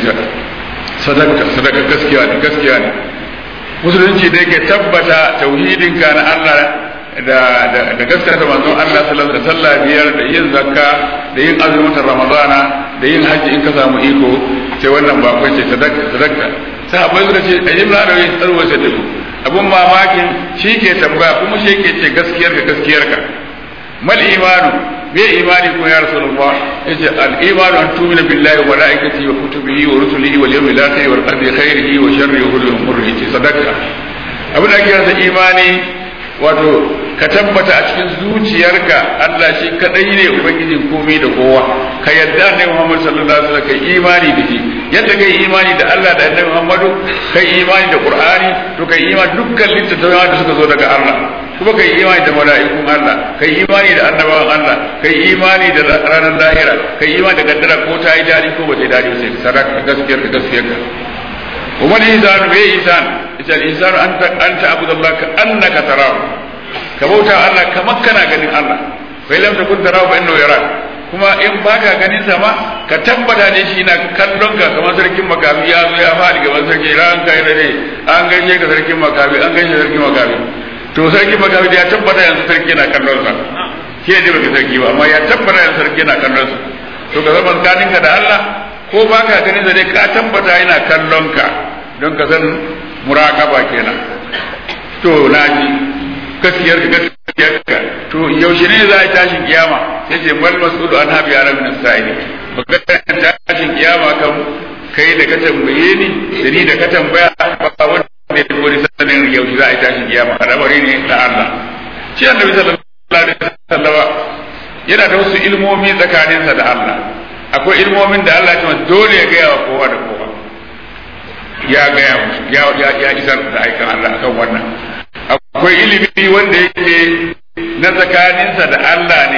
sadaka sadaka gaskiya ne gaskiya ne musulunci da yake tabbata tauhidin ka na Allah da da da gaskata manzon Allah sallallahu alaihi wasallam biyar da yin zakka da yin azumin ramadana da yin haji in ka samu iko sai wannan ba kai ce sadaka sadaka sahabbai suka ce ayyuka da yin tsarwa sai abun mamakin shi ke tambaya kuma shi ke ce gaskiyar ka gaskiyar ka mal imanu me imani ko ya rasulullah yace al imanu an tu'mina billahi wa malaikatihi wa kutubihi wa rusulihi wal yawmil akhir wal qadri khairihi wa sharrihi wa murrihi sadaka abin da ake rasa imani wato ka tabbata a cikin zuciyarka Allah shi kadai ne ubangijin komai da kowa ka yadda ne Muhammad sallallahu alaihi wasallam kai imani da shi yadda kai imani da Allah da Annabi Muhammadu kai imani da Qur'ani to kai imani dukkan littattafan da suka zo daga Allah kuma kai imani da mala'ikun Allah kai imani da annabawan Allah kai imani da ranar lahira kai imani da kaddara ko ta yi dadi ko ba ta yi dadi sai sadaka gaskiyar ka gaskiyar ka وما الإنسان بإنسان إذا الإنسان أنت أنت عبد الله كأنك تراه كموتا الله كمكنا غني الله فإن لم تكن تراه فإنه يراك kuma in baka ganin sa ma ka tabbata ne shi na kallon ka kamar sarkin makafi ya zo ya faɗi gaban sarki ran kai da ne an gaishe ka sarkin makafi an gaishe sarkin makafi to sarkin makafi da ya tabbata yanzu sarki na kallon sa ke ne baka sarki ba amma ya tabbata yanzu sarki na kallon sa to ka zama tsakaninka da Allah ko ba ka ganin dai ka tabbata yana kallon ka don ka san muraƙaba kenan to na ji gaskiyar ka gaskiyar ka to yaushe ne za a tashi kiyama sai ce mal mas'ulu an habi ara min sa'ili magana tashin kiyama kan kai da ka tambaye ni da ni da ka tambaya ba wanda ya wani sanin yaushe za a tashi kiyama al'amari ne na Allah shi annabi sallallahu alaihi wasallam yana da wasu ilmomi tsakaninsa da Allah akwai ilmomin da Allah ya dole ya gaya wa kowa da kowa ya gaya musu ya ya ya isar da aikan Allah akan wannan akwai ilimi wanda yake na tsakaninsa da Allah ne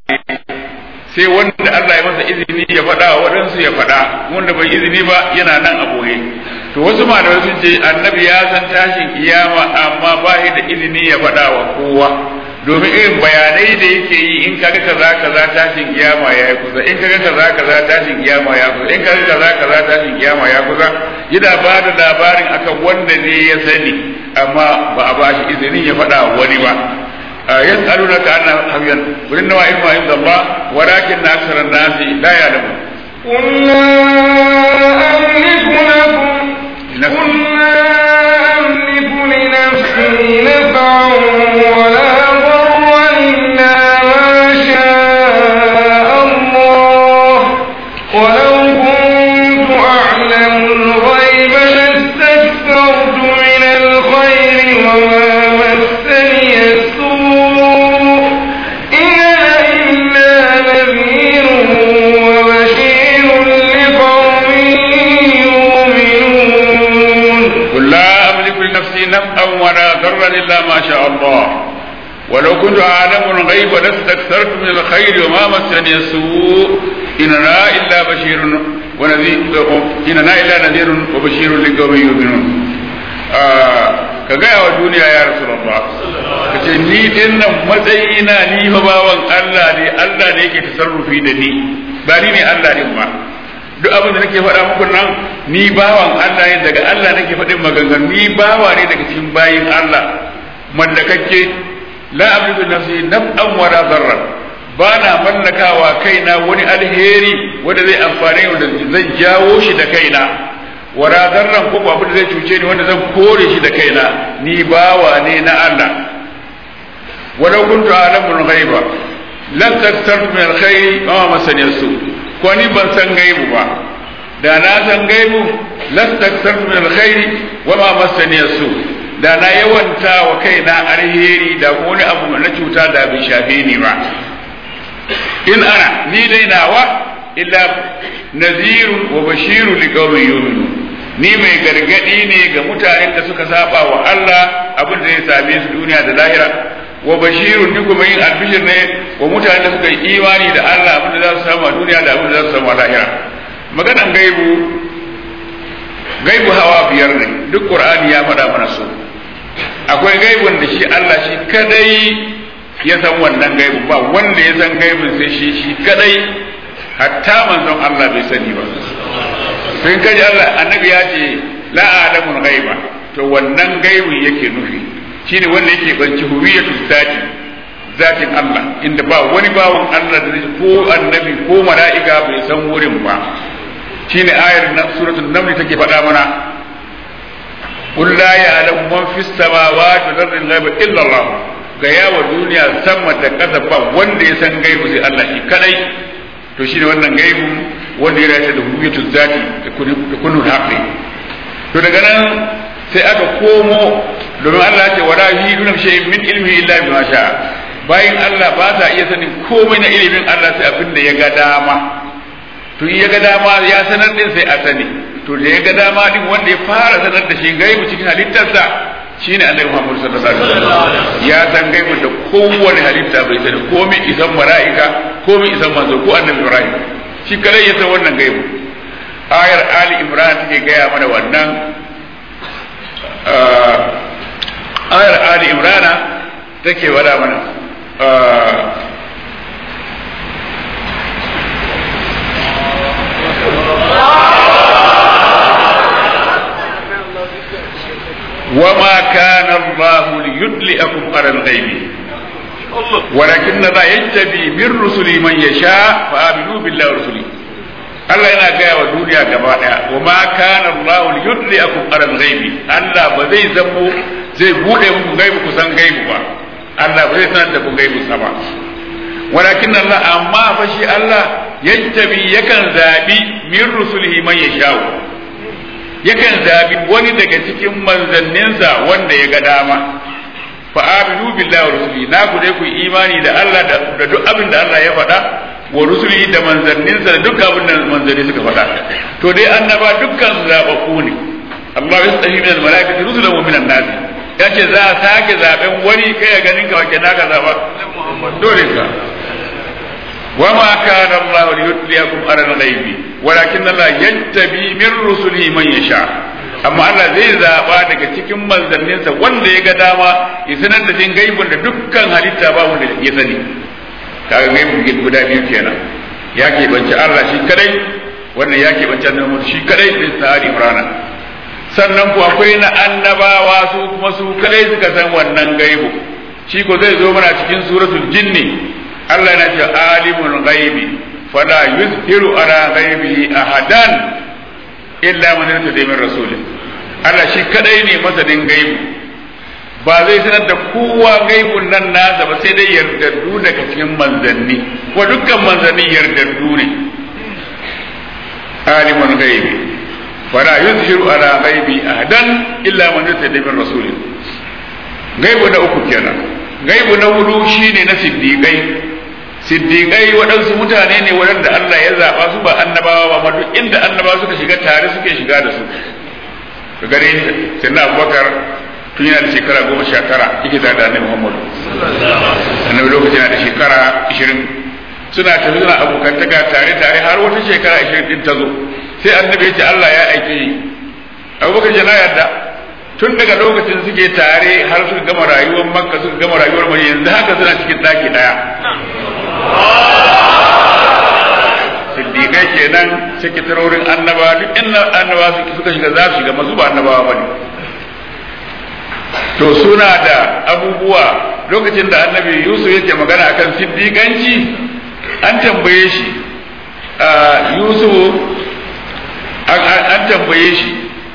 sai wanda Allah ya masa izini ya faɗa wa waɗansu ya faɗa wanda bai izini ba yana nan a boye to wasu malamai sun ce annabi ya san tashin kiyama amma ba da izini ya faɗa wa kowa domin irin bayanai da yake yi in kaga kaza kaza tashin kiyama ya yi kusa in kaga kaza kaza tashin kiyama ya kusa in kaga kaza kaza tashin kiyama ya kusa yana ba da labarin akan wanda ne ya sani amma ba a ba shi izinin ya faɗa wani ba يسألونك عن حبيا قل إنما علم عند الله ولكن أكثر الناس لا يعلمون قل لا أملك لكم قل لا أملك لنفسي ولو كنت أعلم الغيب لاستكثرت من الخير وما مسني السوء إن أنا إلا بشير ونذير إن أنا إلا نذير وبشير لقوم يؤمنون ka gaya wa duniya ya rasulullah ka ce ni din nan matsayina ni fa bawan Allah ne Allah ne yake tasarrufi da ni ba ni ne Allah din ba duk abin da nake faɗa muku nan ni bawan Allah ne daga Allah nake faɗin maganganu ni bawa ne daga cikin bayin Allah mallakakke la amliku nafsi naf'an wala darran ba na mallakawa kaina wani alheri wanda zai amfane wanda zan jawo shi da kaina wala darran ko abin da zai cuce ni wanda zan kore shi da kaina ni bawa ne na Allah walau kuntu a'lamu al-ghaiba lan taktartu min al-khairi ma masani su ko ni ban san gaibu ba da na san gaibu lan taktartu min al-khairi wa ma masani su da na yawanta wa kaina alheri da wani abu na cuta da bai shafe ni ba in ana ni dai nawa illa nazirun wa bashirun liqaumin yu'minun ni mai gargadi ne ga mutanen da suka saba wa Allah abin da zai same su duniya da lahira wa bashirun ni kuma yin albishir ne wa mutanen da suka yi imani da Allah abin da za su samu a duniya da abin da za su samu a lahira maganan gaibu gaibu hawa biyar ne duk qur'ani ya faɗa mana su akwai gaibun da shi Allah shi kadai ya san wannan gaibu ba wanda ya san gaibun sai shi shi kadai hatta manzon Allah bai sani ba sai kaji Allah annabi ya ce la alamul ghaiba to wannan gaibun yake nufi shine wanda yake banci huwiyatul zati zatin Allah inda ba wani bawan Allah da ko annabi ko mala'ika bai san wurin ba shine ayar na suratul naml take faɗa mana قل لا يعلم من في السماوات والارض الغيب الا الله ga yawa duniya sama da ƙasa ba wanda ya san gaibu sai Allah shi kadai to shine wannan gaibu wanda ya race da hukumatul zati da kunu haqqi to daga nan sai aka komo domin Allah ce wala yuhiduna shay'in min ilmi illa bima sha bayan Allah ba sa iya sanin komai na ilimin Allah sai abin da ya ga dama to ya ga dama ya sanar din sai a sani to da ya ga dama din wanda ya fara sanar da shi gaibu cikin halittarsa shine Annabi Muhammad sallallahu alaihi wasallam ya san gaibu da kowane halitta bai sani komai isan mala'ika komai isan manzo ko Annabi Ibrahim shi kare ya san wannan gaibu ayar Ali Imran take gaya mana wannan ayar Ali Imran take wada mana وما كان الله ليطلئكم على الغيب ولكن الله يجتبي من رسله من يشاء فآمنوا بالله ورسله Allah yana gaya wa duniya gaba daya wa ma kana Allah li yudliakum ala al-ghaibi Allah ba zai zamo zai bude muku gaibu ku san gaibu ba Allah ba zai sanar da ku gaibu sa ba walakin Allah amma fa shi Allah yantabi yakan zabi min rusulihi man yasha'u yakan zabi wani daga cikin manzanninsa wanda ya ga dama fa aminu billahi wa rusuli na ku dai ku imani da Allah da duk abin da Allah ya faɗa wa rusuli da manzanninsa da duk abin da manzanni suka faɗa to dai annaba dukkan zabaku ne Allah ya tsahi min al-malaikati rusulan wa min an-nas yace za a sake zaben wani kai ya ganin ka wake naka zaba dole ka وما كان الله ليطلعكم على الغيب ولكن الله يجتبي من رسله من يشاء amma Allah zai zaba daga cikin manzanninsa wanda ya ga dama ya sanar da jin gaibun da dukkan halitta ba wanda ya sani kaga gaibun guda biyu kenan ya ke banci Allah shi kadai wannan ya ke banci annabi shi kadai da tsari imrana sannan ku akwai na annabawa su kuma su kadai suka san wannan gaibu shi ko zai zo mana cikin suratul jinni Allah na ce alimul ghaibi fala yuzhiru ala ghaibihi ahadan illa man yartada min rasulih Allah shi kadai ne masanin gaibu ba zai sanar da kowa gaibun nan nasa ba sai dai yardaddu daga cikin manzanni ko dukkan manzanni yardaddu ne alimul ghaibi fala yuzhiru ala ghaibi ahadan illa man yartada min rasulih gaibu na uku kenan gaibu na hudu shine na siddiqai siddiqai waɗansu mutane ne waɗanda Allah ya zaɓa su ba annabawa ba duk inda annabawa suka shiga tare suke shiga da su ka gare ni sai na abubakar tun yana da shekara goma sha tara yake tare da annabi muhammadu lokacin da shekara 20 suna tafi suna abokantaka tare tare har wata shekara 20 din ta zo sai annabi ya ce Allah ya aike ni abubakar ya na yarda tun daga lokacin suke tare har suka gama rayuwar makka suka gama rayuwar mai yanzu haka suna cikin daki daya siddiqai kenan sekitarorin annaba duk inda annaba suka shiga za su shiga masu ba annabawa ba ne to suna da abubuwa lokacin da annabi yusuf yake magana akan siddiqanci an tambaye shi yusuf an tambaye shi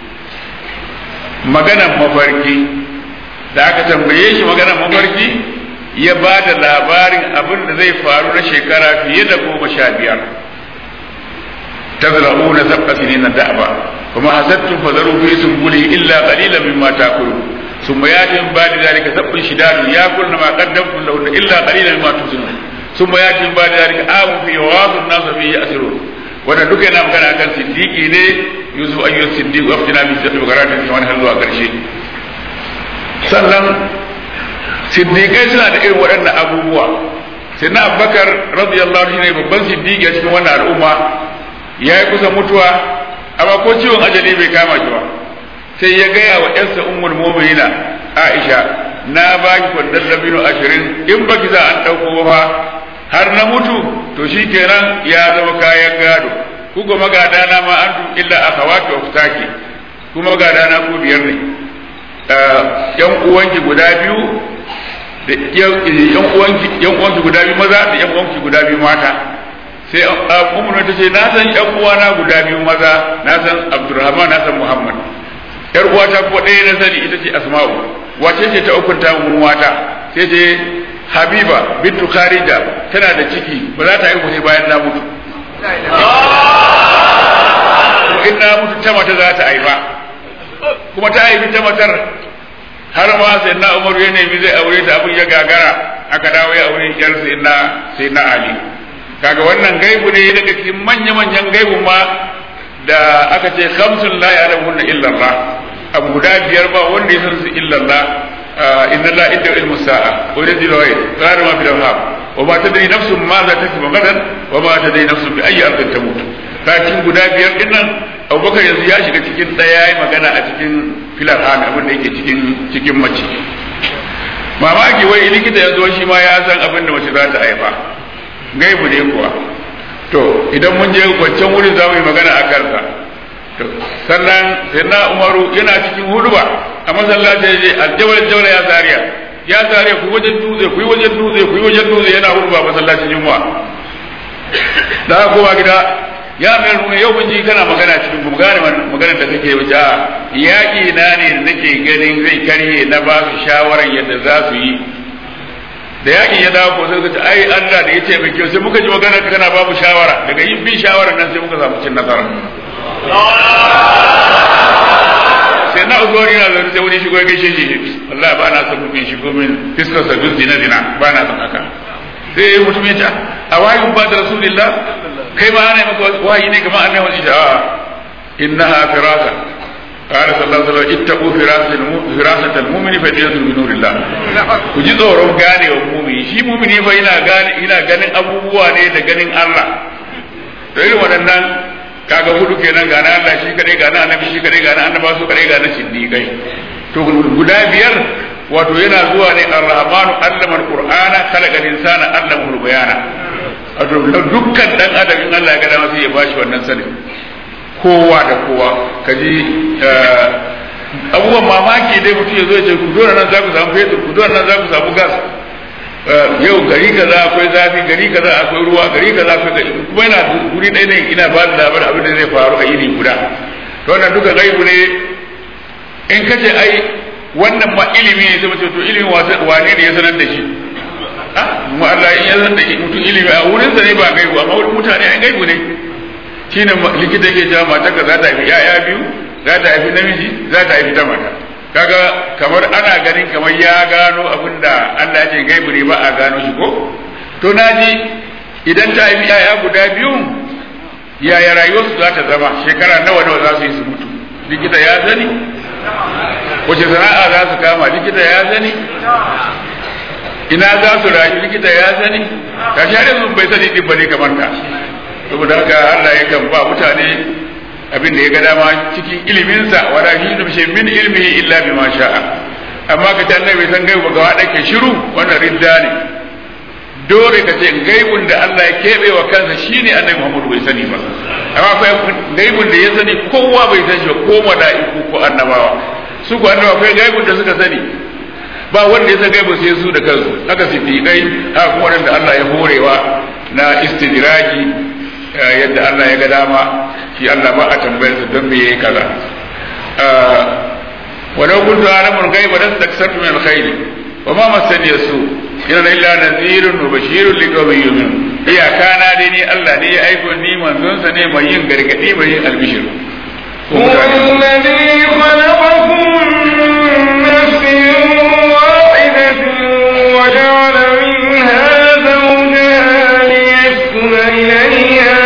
maganan mafarki da aka tambaye shi maganan mafarki ya ba da labarin abin da zai faru na shekara fiye da goma sha biyar tazra'una sab'a sinina da'aba kuma hasattum fadaru fi sumbuli illa qalilan mimma ta'kulun ثم ياتي من بعد ذلك سبع شداد ياكلن ما قدمتم لهن الا قليلا مما تحسنون ثم ياتي من بعد ذلك آم في وغاض الناس فيه يأسرون wannan duka yana magana kan siddiqi ne yusuf ayyu siddiq wa aftina bi siddiq garata fi wani har zuwa karshe sannan siddiqai suna da irin waɗannan abubuwa sai na abubakar radiyallahu anhu ne babban siddiqi a cikin wannan al'umma ya yi kusa mutuwa amma ko ciwon ajali bai kama shi ba sai ya gaya wa ‘yarsa ummul mu'minina Aisha na ba ki kwandon dabino ashirin in baki za an ɗauko ba har na mutu to shi kenan ya zama kayan gado ku ga magada na ma an illa akhawati wa futaki ku magada na ku biyar ne yan uwanki guda biyu da yan uwanki yan uwanki guda biyu maza da yan uwanki guda biyu mata sai ummu ta ce na san yan uwana guda biyu maza na san Abdulrahman na san Muhammad yar uwata ko ɗaya na sani ita ce asma'u wace ce ta ukunta mun wata sai ce habiba bintu kharija tana da ciki ba za ta haihu ne bayan na mutu in na mutu ta mata za ta haifa kuma ta haifi ta matar har ma sai na umar ya nemi zai aure ta abin ya gagara aka dawo ya aure yar sai na sai na ali kaga wannan gaibu ne daga cikin manya-manyan gaibun ma da aka ce khamsun la ya'lamuhunna illa Allah abu guda biyar ba wanda ya san su illa Allah inna la inda ilmu sa'a wa yadil wa qara ma fil arham wa ma tadri nafsun ma za taktubu gadan wa ma tadri nafsun bi ayyi ardin tamut kakin guda biyar din nan Abubakar yanzu ya shiga cikin daya yayi magana a cikin fil arham abin da yake cikin cikin mace mamaki wai likita ya zo shi ma ya san abin da mace za ta haifa gaibu ne kuwa to idan mun je wancan wurin za mu yi magana a kansa to sannan sai na umaru yana cikin huduba a masallaci ya je aljawar jawar ya zariya ya zariya ku wajen dutse ku yi wajen dutse ku yi wajen dutse yana huduba masallacin juma'a da aka kowa gida ya mai nuna yau mun ji kana magana cikin mu gane magana da kake wuce a yaƙi na ne da nake ganin zai karye na ba su shawaran yadda za su yi da yakin ya dawo ko sai ka ce ai Allah da ya ce mai kyau sai muka ji magana ka kana babu shawara daga yin bin shawara nan sai muka samu cin nasara sai na uzuri na zai sai wani shigo ya gaishe shi wallahi ba na son mutum shigo min fiskar sa duk zina zina ba na son haka sai mutum ya ce a wayin ba da rasulillah kai ma ana maka wahayi ne kamar annabi wani a innaha firasa قال صلى الله عليه وسلم اتقوا فراسة فراسة المؤمن فدية من نور الله ku ji tsoron gane wa mumini shi mumini fa yana gane yana ganin abubuwa ne da ganin Allah to irin waɗannan kaga hudu kenan ga na Allah shi kadai ga na annabi shi kadai ga na annaba su kadai ga na siddiqai to guda biyar wato yana zuwa ne ar-rahmanu allama al-qur'ana khalaqa al-insana allama al-bayana wato dukkan dan adam in Allah ya ga dama sai ya bashi wannan sanin kowa da kowa ka ji abubuwan mamaki dai mutum ya zo ya ce ku dole nan za ku samu fetur ku dole nan za ku samu gas yau gari kaza akwai zafi gari kaza akwai ruwa gari kaza akwai gari kuma yana guri ɗaya ne ina ba da labarin abin da zai faru a yini guda to wannan duka gaibu ne in ka ce ai wannan ma ilimi ne sai mace to ilimin wane ne ya sanar da shi mu Allah in ya sanar da mutum ilimi a wurinsa ne ba gaibu amma wurin mutane ai gaibu ne shine likita ke cewa mata ka za ta haifi yaya biyu za ta haifi namiji za ta haifi ta mata kaga kamar ana ganin kamar ya gano abin da Allah ya ce gaibu ne ba a gano shi ko to naji idan ta haifi yaya guda biyu yaya rayuwarsu za ta zama shekara nawa nawa za su yi su mutu likita ya sani wace sana'a za su kama likita ya sani ina za su rayu likita ya sani ka share sun bai sani din bane kamar ka saboda haka Allah ya kan ba mutane abin da ya ga dama cikin iliminsa wala shi shi min ilmihi illa bima sha'a amma ka ce bai san gaibu ga wada ke shiru wannan ridda ne dole ka ce gaibun da Allah ya keɓe wa kansa shine annabi Muhammad bai sani ba amma akwai gaibun da ya sani kowa bai san shi ko mala'iku ko annabawa su ko annabawa akwai gaibun da suka sani ba wanda ya san gaibu sai su da kansu haka siddiqai haka kuma wanda Allah ya horewa na istidraji yadda Allah ya ga dama shi Allah ba a tambayar su don me yayi kaza ولو كنت أعلم الغيب لاستكثرت من الخير وما مسني السوء إن إلا نذير وبشير لقوم يؤمنون إيا كان ديني الله ني أيكون ني من دون سني من ين غرغدي من ين البشر هو الذي خلقكم من نفس واحدة وجعل منها زوجها ليسكن إليها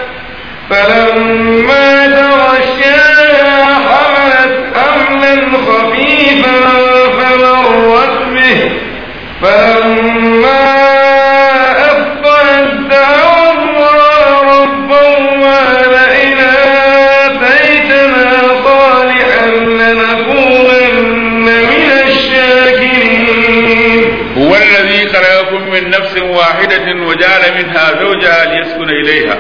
فلما تغشاها حملت حملا خفيفا فمرت به فلما أثقلت دعوا الله ربهما لئن آتيتنا صالحا لنكونن من الشاكرين هو الذي خلقكم من نفس واحدة وجعل منها زوجها ليسكن إليها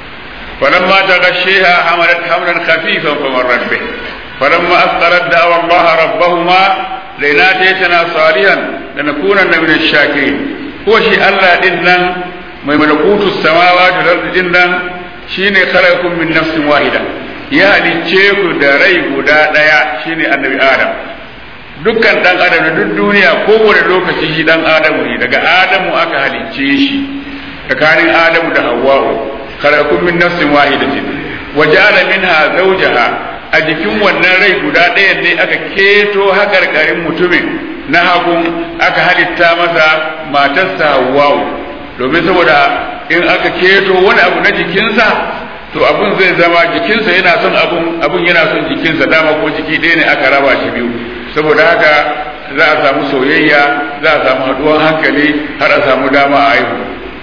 فلما تغشيها حملت حملا خفيفا فمرت به فلما أثقلت دعوا الله ربهما لئن آتيتنا صالحا لنكونن من الشاكرين هو شيء الله دينن mai malakutu samawati wal ardi dinnan shine khalaqakum min nafsin wahida ya halicce ku da rai guda daya shine annabi adam dukkan dan adam da duk duniya kowane lokaci shi dan adamu ne daga adamu aka halicce shi tsakanin adamu da hawwa'u khalaqakum min nafsin wahidatin wa ja'ala minha zawjaha a jikin wannan rai guda ɗaya ne aka keto hakarkarin mutumin na hagun aka halitta masa matarsa hawwa'u domin saboda in aka keto wani abu na jikinsa to abun zai zama jikinsa yana son abun abun yana son jikinsa dama ko jiki ɗaya ne aka raba shi biyu saboda haka za a samu soyayya za a samu haɗuwar hankali har a samu dama a haihu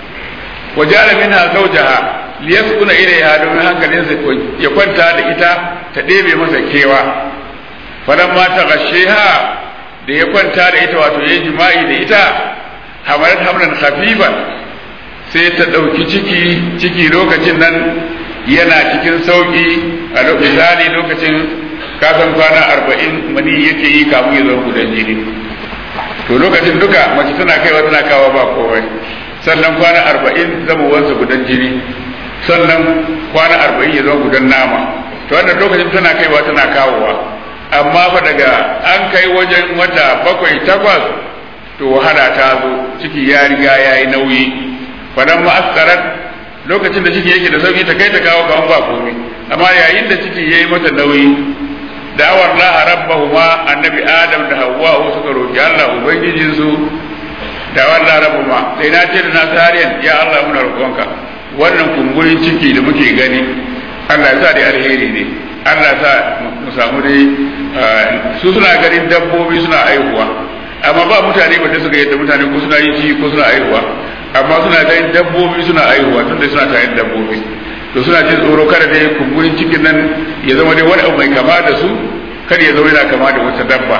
wa ja'ala minha zawjaha liyaskuna ilayha domin hankalinsa ya kwanta da ita ta ɗebe masa kewa falamma ta gasheha da ya kwanta da ita wato yayi jima'i da ita hamalat hamlan khafifan sai ta ɗauki ciki ciki lokacin nan yana cikin sauƙi a misali lokacin kasan kwana arba'in mani yake yi kamun ya zama gudan jini to lokacin duka mace tana kaiwa tana kawo ba komai sannan kwana arba'in zama wansa gudan jini sannan kwana arba'in ya zama gudan nama to wannan lokacin tana kaiwa tana kawowa amma fa daga an kai wajen wata bakwai takwas to wahala ta zo ciki ya riga ya yi nauyi fadan ma'askarar lokacin da ciki yake da sauki ta kai ta kawo kawan ba komai amma yayin da ciki ya yi mata nauyi da'awar laha rabbahuma annabi adam da hawwa suka roki Allah ubangijin su da'awar laha rabbahuma sai na ce da nasariyan ya Allah muna roƙonka wannan kumburin ciki da muke gani Allah ya sa da alheri ne Allah ya sa mu samu dai su suna ganin dabbobi suna aihuwa amma ba mutane ba da suka yadda mutane ko suna yin ci ko suna aihuwa amma suna ganin dabbobi suna aihuwa tun da suna tare da dabbobi to suna jin tsoro kada dai kumburin cikin nan ya zama dai wani abu mai kama da su kada ya zama yana kama da wata dabba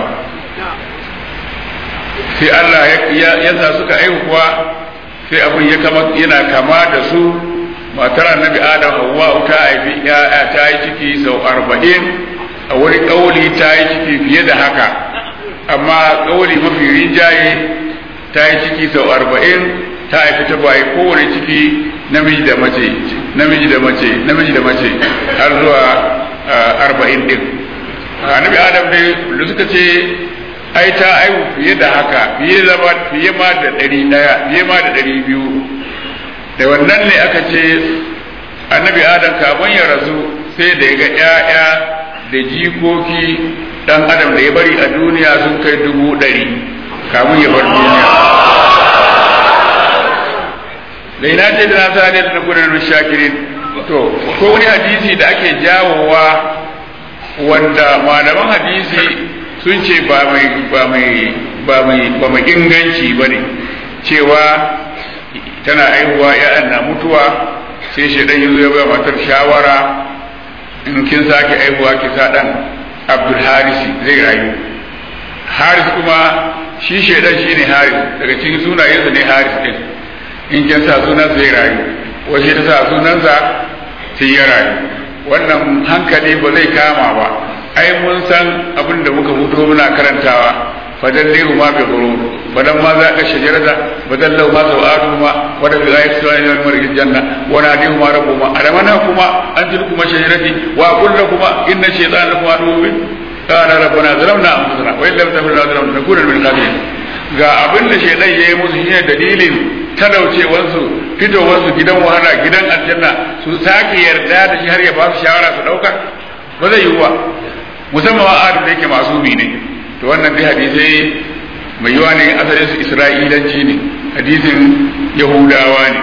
sai Allah ya sa suka aihuwa sai abin ya kama yana kama da su matar annabi adam hawwa ta haifi ya'ya ta yi ciki sau arba'in a wani kauli ta yi ciki fiye da haka amma kauli mafi rinjaye ta yi ciki sau arba'in ta haifi ta baye kowane ciki namiji da mace namiji da mace namiji da mace har zuwa arba'in din annabi adam dai da suka ce ai ta aihu fiye da haka fiye zama fiye ma da ɗari ɗaya fiye ma da ɗari biyu da wannan ne aka ce annabi adam kafin ya rasu sai da ya ga ƴaƴa da jikoki dan adam da ya bari a duniya sun kai dubu ɗari kamun ya bar duniya da ina ce da na sani da gudanar shakirin to ko wani hadisi da ake jawowa wanda malaman hadisi sun ce ba mai ba mai ba mai ba mai inganci ba ne cewa tana aihuwa ya'yan na mutuwa sai shaidan ya zo ya bai matar shawara in kin sake aihuwa ki sa dan abdul harisi zai rayu haris kuma shi shaidan shi ne haris daga cikin sunayensa ne haris din in kin sa sunan zai rayu wace ta sa sunansa sai ya rayu wannan hankali ba zai kama ba ai mun san abin da muka fito muna karantawa fadallihu ma bi ghurur badan ma za ka shajarata badallahu ma sawatu ma wa da ayat sunan al-marj janna wa nadihu ma rabbuma alamana kuma antil kuma shajarati wa kullu kuma inna shaytana lakum aduwwun qala rabbana zalamna anfusana wa illam taghfir lana wa nakuna min al-khasirin ga abin da shaytan yayi musu shine dalilin talaucewansu fitowarsu gidan wahala gidan aljanna su sake yarda da shi har ya ba su shawara su dauka ba zai yiwu ba musamman wa adam da yake masumi ne to wannan dai hadisai mai yiwa ne asalin su isra'ilanci ne hadisin yahudawa ne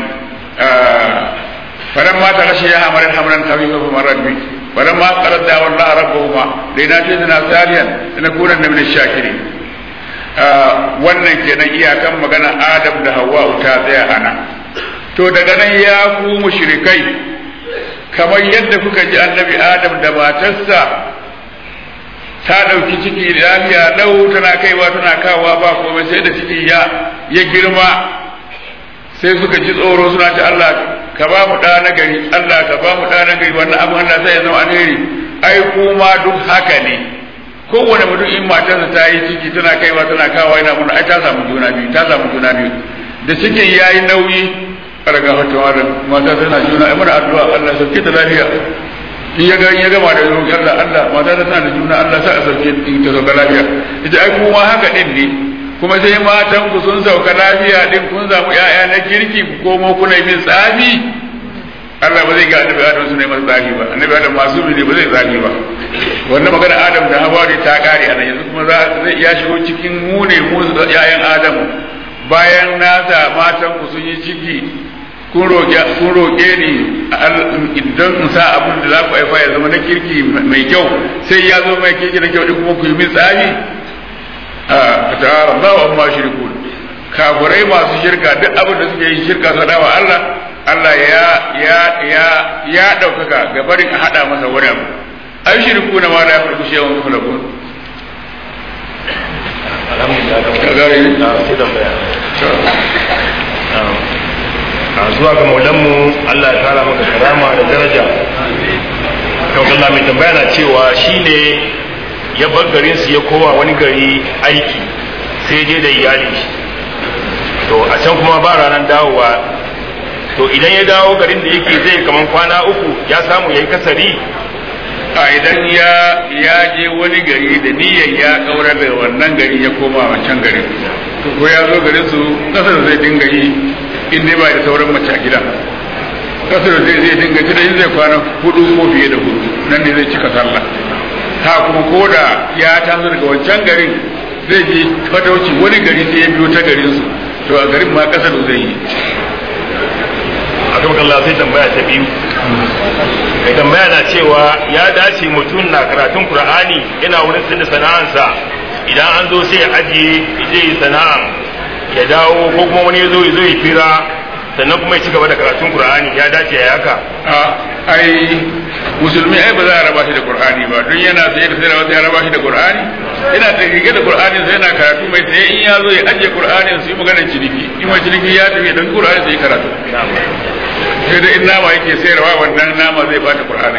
faran ma ta rashe ya hamarar hamaran kafin kafa marar bi faran ma tsarar da wallah rabbahuma dai na ce na salihan da na kunan da min shakiri wannan kenan iyakan magana adam da hawa ta tsaya ana to daga nan ya ku mushrikai kamar yadda kuka ji annabi adam da matarsa ta ɗauki ciki lafiya lau tana kaiwa tana kawa ba komai sai da ciki ya ya girma sai suka ji tsoro suna ta Allah ka ba mu ɗa na gari Allah ka ba mu ɗa na gari wannan abu Allah sai ya zama alheri ai kuma duk haka ne kowane mutum in matarsa ta yi ciki tana kaiwa tana kawa yana mun ai ta samu juna biyu ta samu juna biyu da cikin yayi nauyi raga fatawa da mata tana juna ai mana addu'a Allah sauke ta lafiya in ya ga ya gama da roƙi Allah Allah mata ta tana da juna Allah sa a sauke in ta sauka lafiya ita ai kuma haka din ne kuma sai matan ku sun sauka lafiya din kun samu ƴaƴa na kirki ku komo kuna min tsafi Allah ba zai ga annabi Adam su ne masa tsafi ba annabi Adam masu ne ba zai tsafi ba wannan magana Adam da Hawwa ta kare a nan yanzu kuma zai ya shigo cikin mu ne mu ƴaƴan Adam bayan nasa matan ku sun yi ciki kun roƙe ni idan in sa abin da za ku haifa ya zama na kirki mai kyau sai ya zo mai kirki na kyau kuma ku yi min tsari a ta'ara Allah wa amma shirku kafirai masu shirka duk abin da suke yi shirka su dawa Allah Allah ya ya ya ya daukaka ga barin a hada masa wani abu ai shirku na ma da ya farko shi yawan kula a zuwa ga maulanmu Allah ya kara maka karama da daraja kan Allah mai tambaya na cewa shine ya bar garin su ya kowa wani gari aiki sai je da iyali to a can kuma ba ranar dawowa to idan ya dawo garin da yake zai kaman kwana uku ya samu yayi kasari a idan ya ya je wani gari da niyyar ya kaurar da wannan gari ya koma wancan garin to ko ya zo garin su kasar zai dinga yi in dai ba da sauran mace a gida kasar zai zai dinga ci da in zai kwana hudu ko fiye da hudu nan ne zai cika sallah ha kuma ko da ya taso daga wancan garin zai je fatauci wani gari sai ya biyo ta garin su to a garin ma kasar zai yi a kan Allah sai tambaya ta biyu mai tambaya na cewa ya dace mutum na karatun Qur'ani yana wurin sanda sana'ansa idan an zo sai ya ajiye zai yi sana'a ya dawo ko kuma wani ya zo ya zo ya fira sannan kuma ya ci gaba da karatun Qur'ani ya dace ya haka a ai musulmi ai ba za a raba shi da Qur'ani ba don yana sai da sai ya raba shi da Qur'ani yana da rige da Qur'ani sai yana karatu mai sai in ya zo ya ajiye Qur'ani su yi maganar ciniki in mai ciniki ya tafi don Qur'ani sai karatu sai da in nama yake sayarwa wannan nama zai bata Qur'ani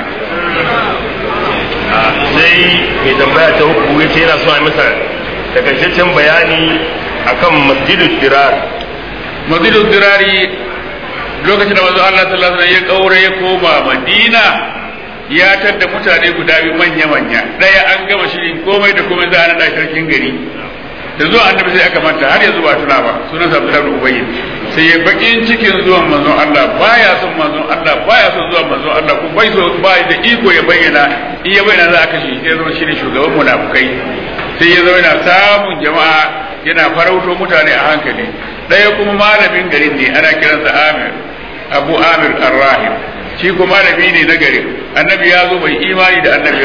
sai mai tambaya ta uku ya ce yana so a masa takaitaccen bayani akan masjidul dirar masjidul dirari lokacin da manzo Allah sallallahu alaihi wasallam ya kaure ya koma Madina ya tadda mutane guda biyu manya manya daya an gama shirin komai da komai za a nada sarkin gari da zuwa annabi sai aka manta har yanzu ba tuna ba sunan sa Abdullah ibn Ubay sai ya bakin cikin zuwan manzon Allah baya son manzon Allah baya son zuwan manzon Allah ko bai so bai da iko ya bayyana in ya bayyana za a kashe sai zama shine shugaban munafukai sai ya zo yana samun jama'a yana farauto mutane a hankali ɗaya kuma malamin garin ne ana kiransa Amir Abu Amir Ar-Rahim shi kuma malami ne na garin annabi ya zo bai imani da annabi ba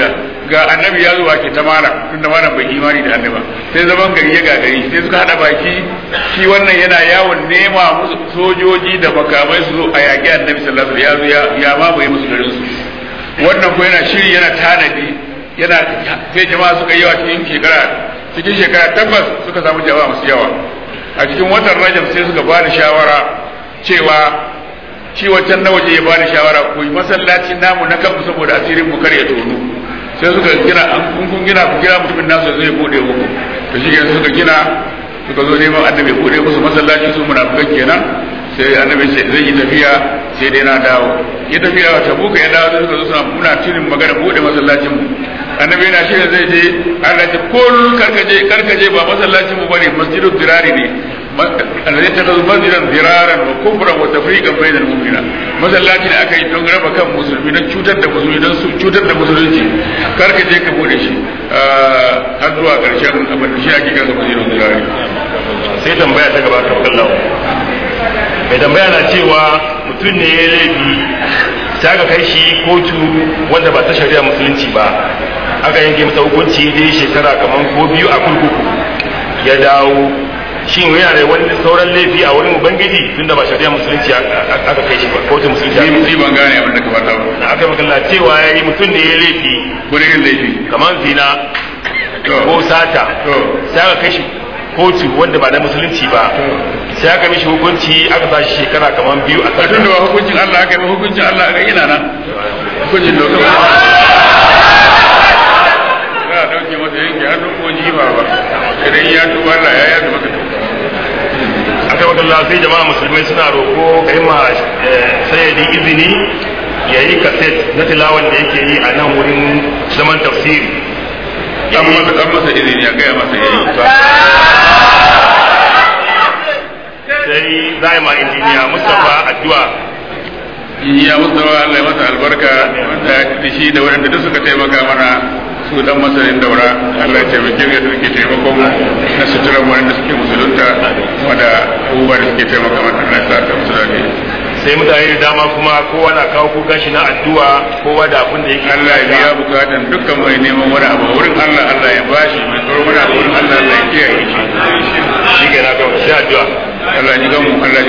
ga annabi ya zuwa ke ta malam tun da malam bai imani da annabi sai zaman gari ya gagari sai suka hada baki shi wannan yana yawon nema musu sojoji da makamai su zo a yaƙi annabi sallallahu alaihi wasallam ya ya mamaye musu garin su wannan ko yana shiri yana tanadi yana sai jama'a suka yi yawa cikin shekara cikin shekara tabbas suka samu jama'a masu yawa a cikin watan rajab sai suka ba da shawara cewa shi wancan na waje ya ba da shawara ku yi masallaci namu na kanmu saboda asirin mu kar ya tono sai suka gina an kun gina ku gina mutumin nasu zai bude muku to shi suka gina suka zo neman annabi bude musu masallaci su munafikan kenan sai annabi ce zai yi tafiya sai dai na dawo ya tafiya ta buka ya dawo sai suka zo suna muna tunin magana bude masallacin mu annabi yana shi zai je Allah ce kul karkaje karkaje ba masallacin mu bane masjidul dirari ne alladhi takazu masjidan diraran wa kufran wa tafriqan bainal mu'minin masallaci da aka yi don raba kan musulmi don cutar da musulmi don su cutar da musulunci karkaje ka bude shi har zuwa karshen abin da shi ake kasa masjidul dirari sai tambaya ta gaba ta kallawa mai tambaya na cewa mutum ne ya laifi ta ga kai shi kotu wanda ba ta shari'a musulunci ba aka yanke masa hukunci dai shekara kamar ko biyu a kurkuku ya dawo shin yana da wani sauran laifi a wurin ubangiji tunda ba shari'a musulunci aka kai shi ba kotu musulunci aka ni ban gane abin da ka faɗa ba na aka magana cewa ya yi mutum ne ya laifi gurin laifi kamar zina To. ko sata To. sai aka kai shi kotu wanda ba na musulunci ba sai aka mishi hukunci aka sa shi shekara kamar biyu a a tun da ba hukuncin Allah aka yi ba hukuncin Allah aka yi na nan hukuncin da kuma za a dauke masa yanke hannu ko jiba ba idan ya tuba Allah ya yaga maka aka magana sai jama'a musulmai suna roko kai ma sayyadi izini ya yi kaset na tilawan da yake yi a nan wurin zaman tafsiri an masa an masa izini ya gaya masa yayi sai za a yi ma injiniya mustapha addu'a ya mustawa Allah ya masa albarka wanda da shi da waɗanda duk suka taimaka mana su dan masanin daura Allah ya taimake mu yadda suke taimakon mu na suturan waɗanda suke musulunta wanda abubuwa da suke taimaka mana Allah ya sa ka musu dadi sai mutane da dama kuma kowa na kawo kuka shi na addu'a kowa da abin da yake Allah ya biya bukatan dukkan mai neman wani abu wurin Allah Allah ya bashi mai tsoron wani abu wurin Allah Allah ya kiyaye shi shi ke na kawo sai addu'a Allah ya ji gamu Allah ya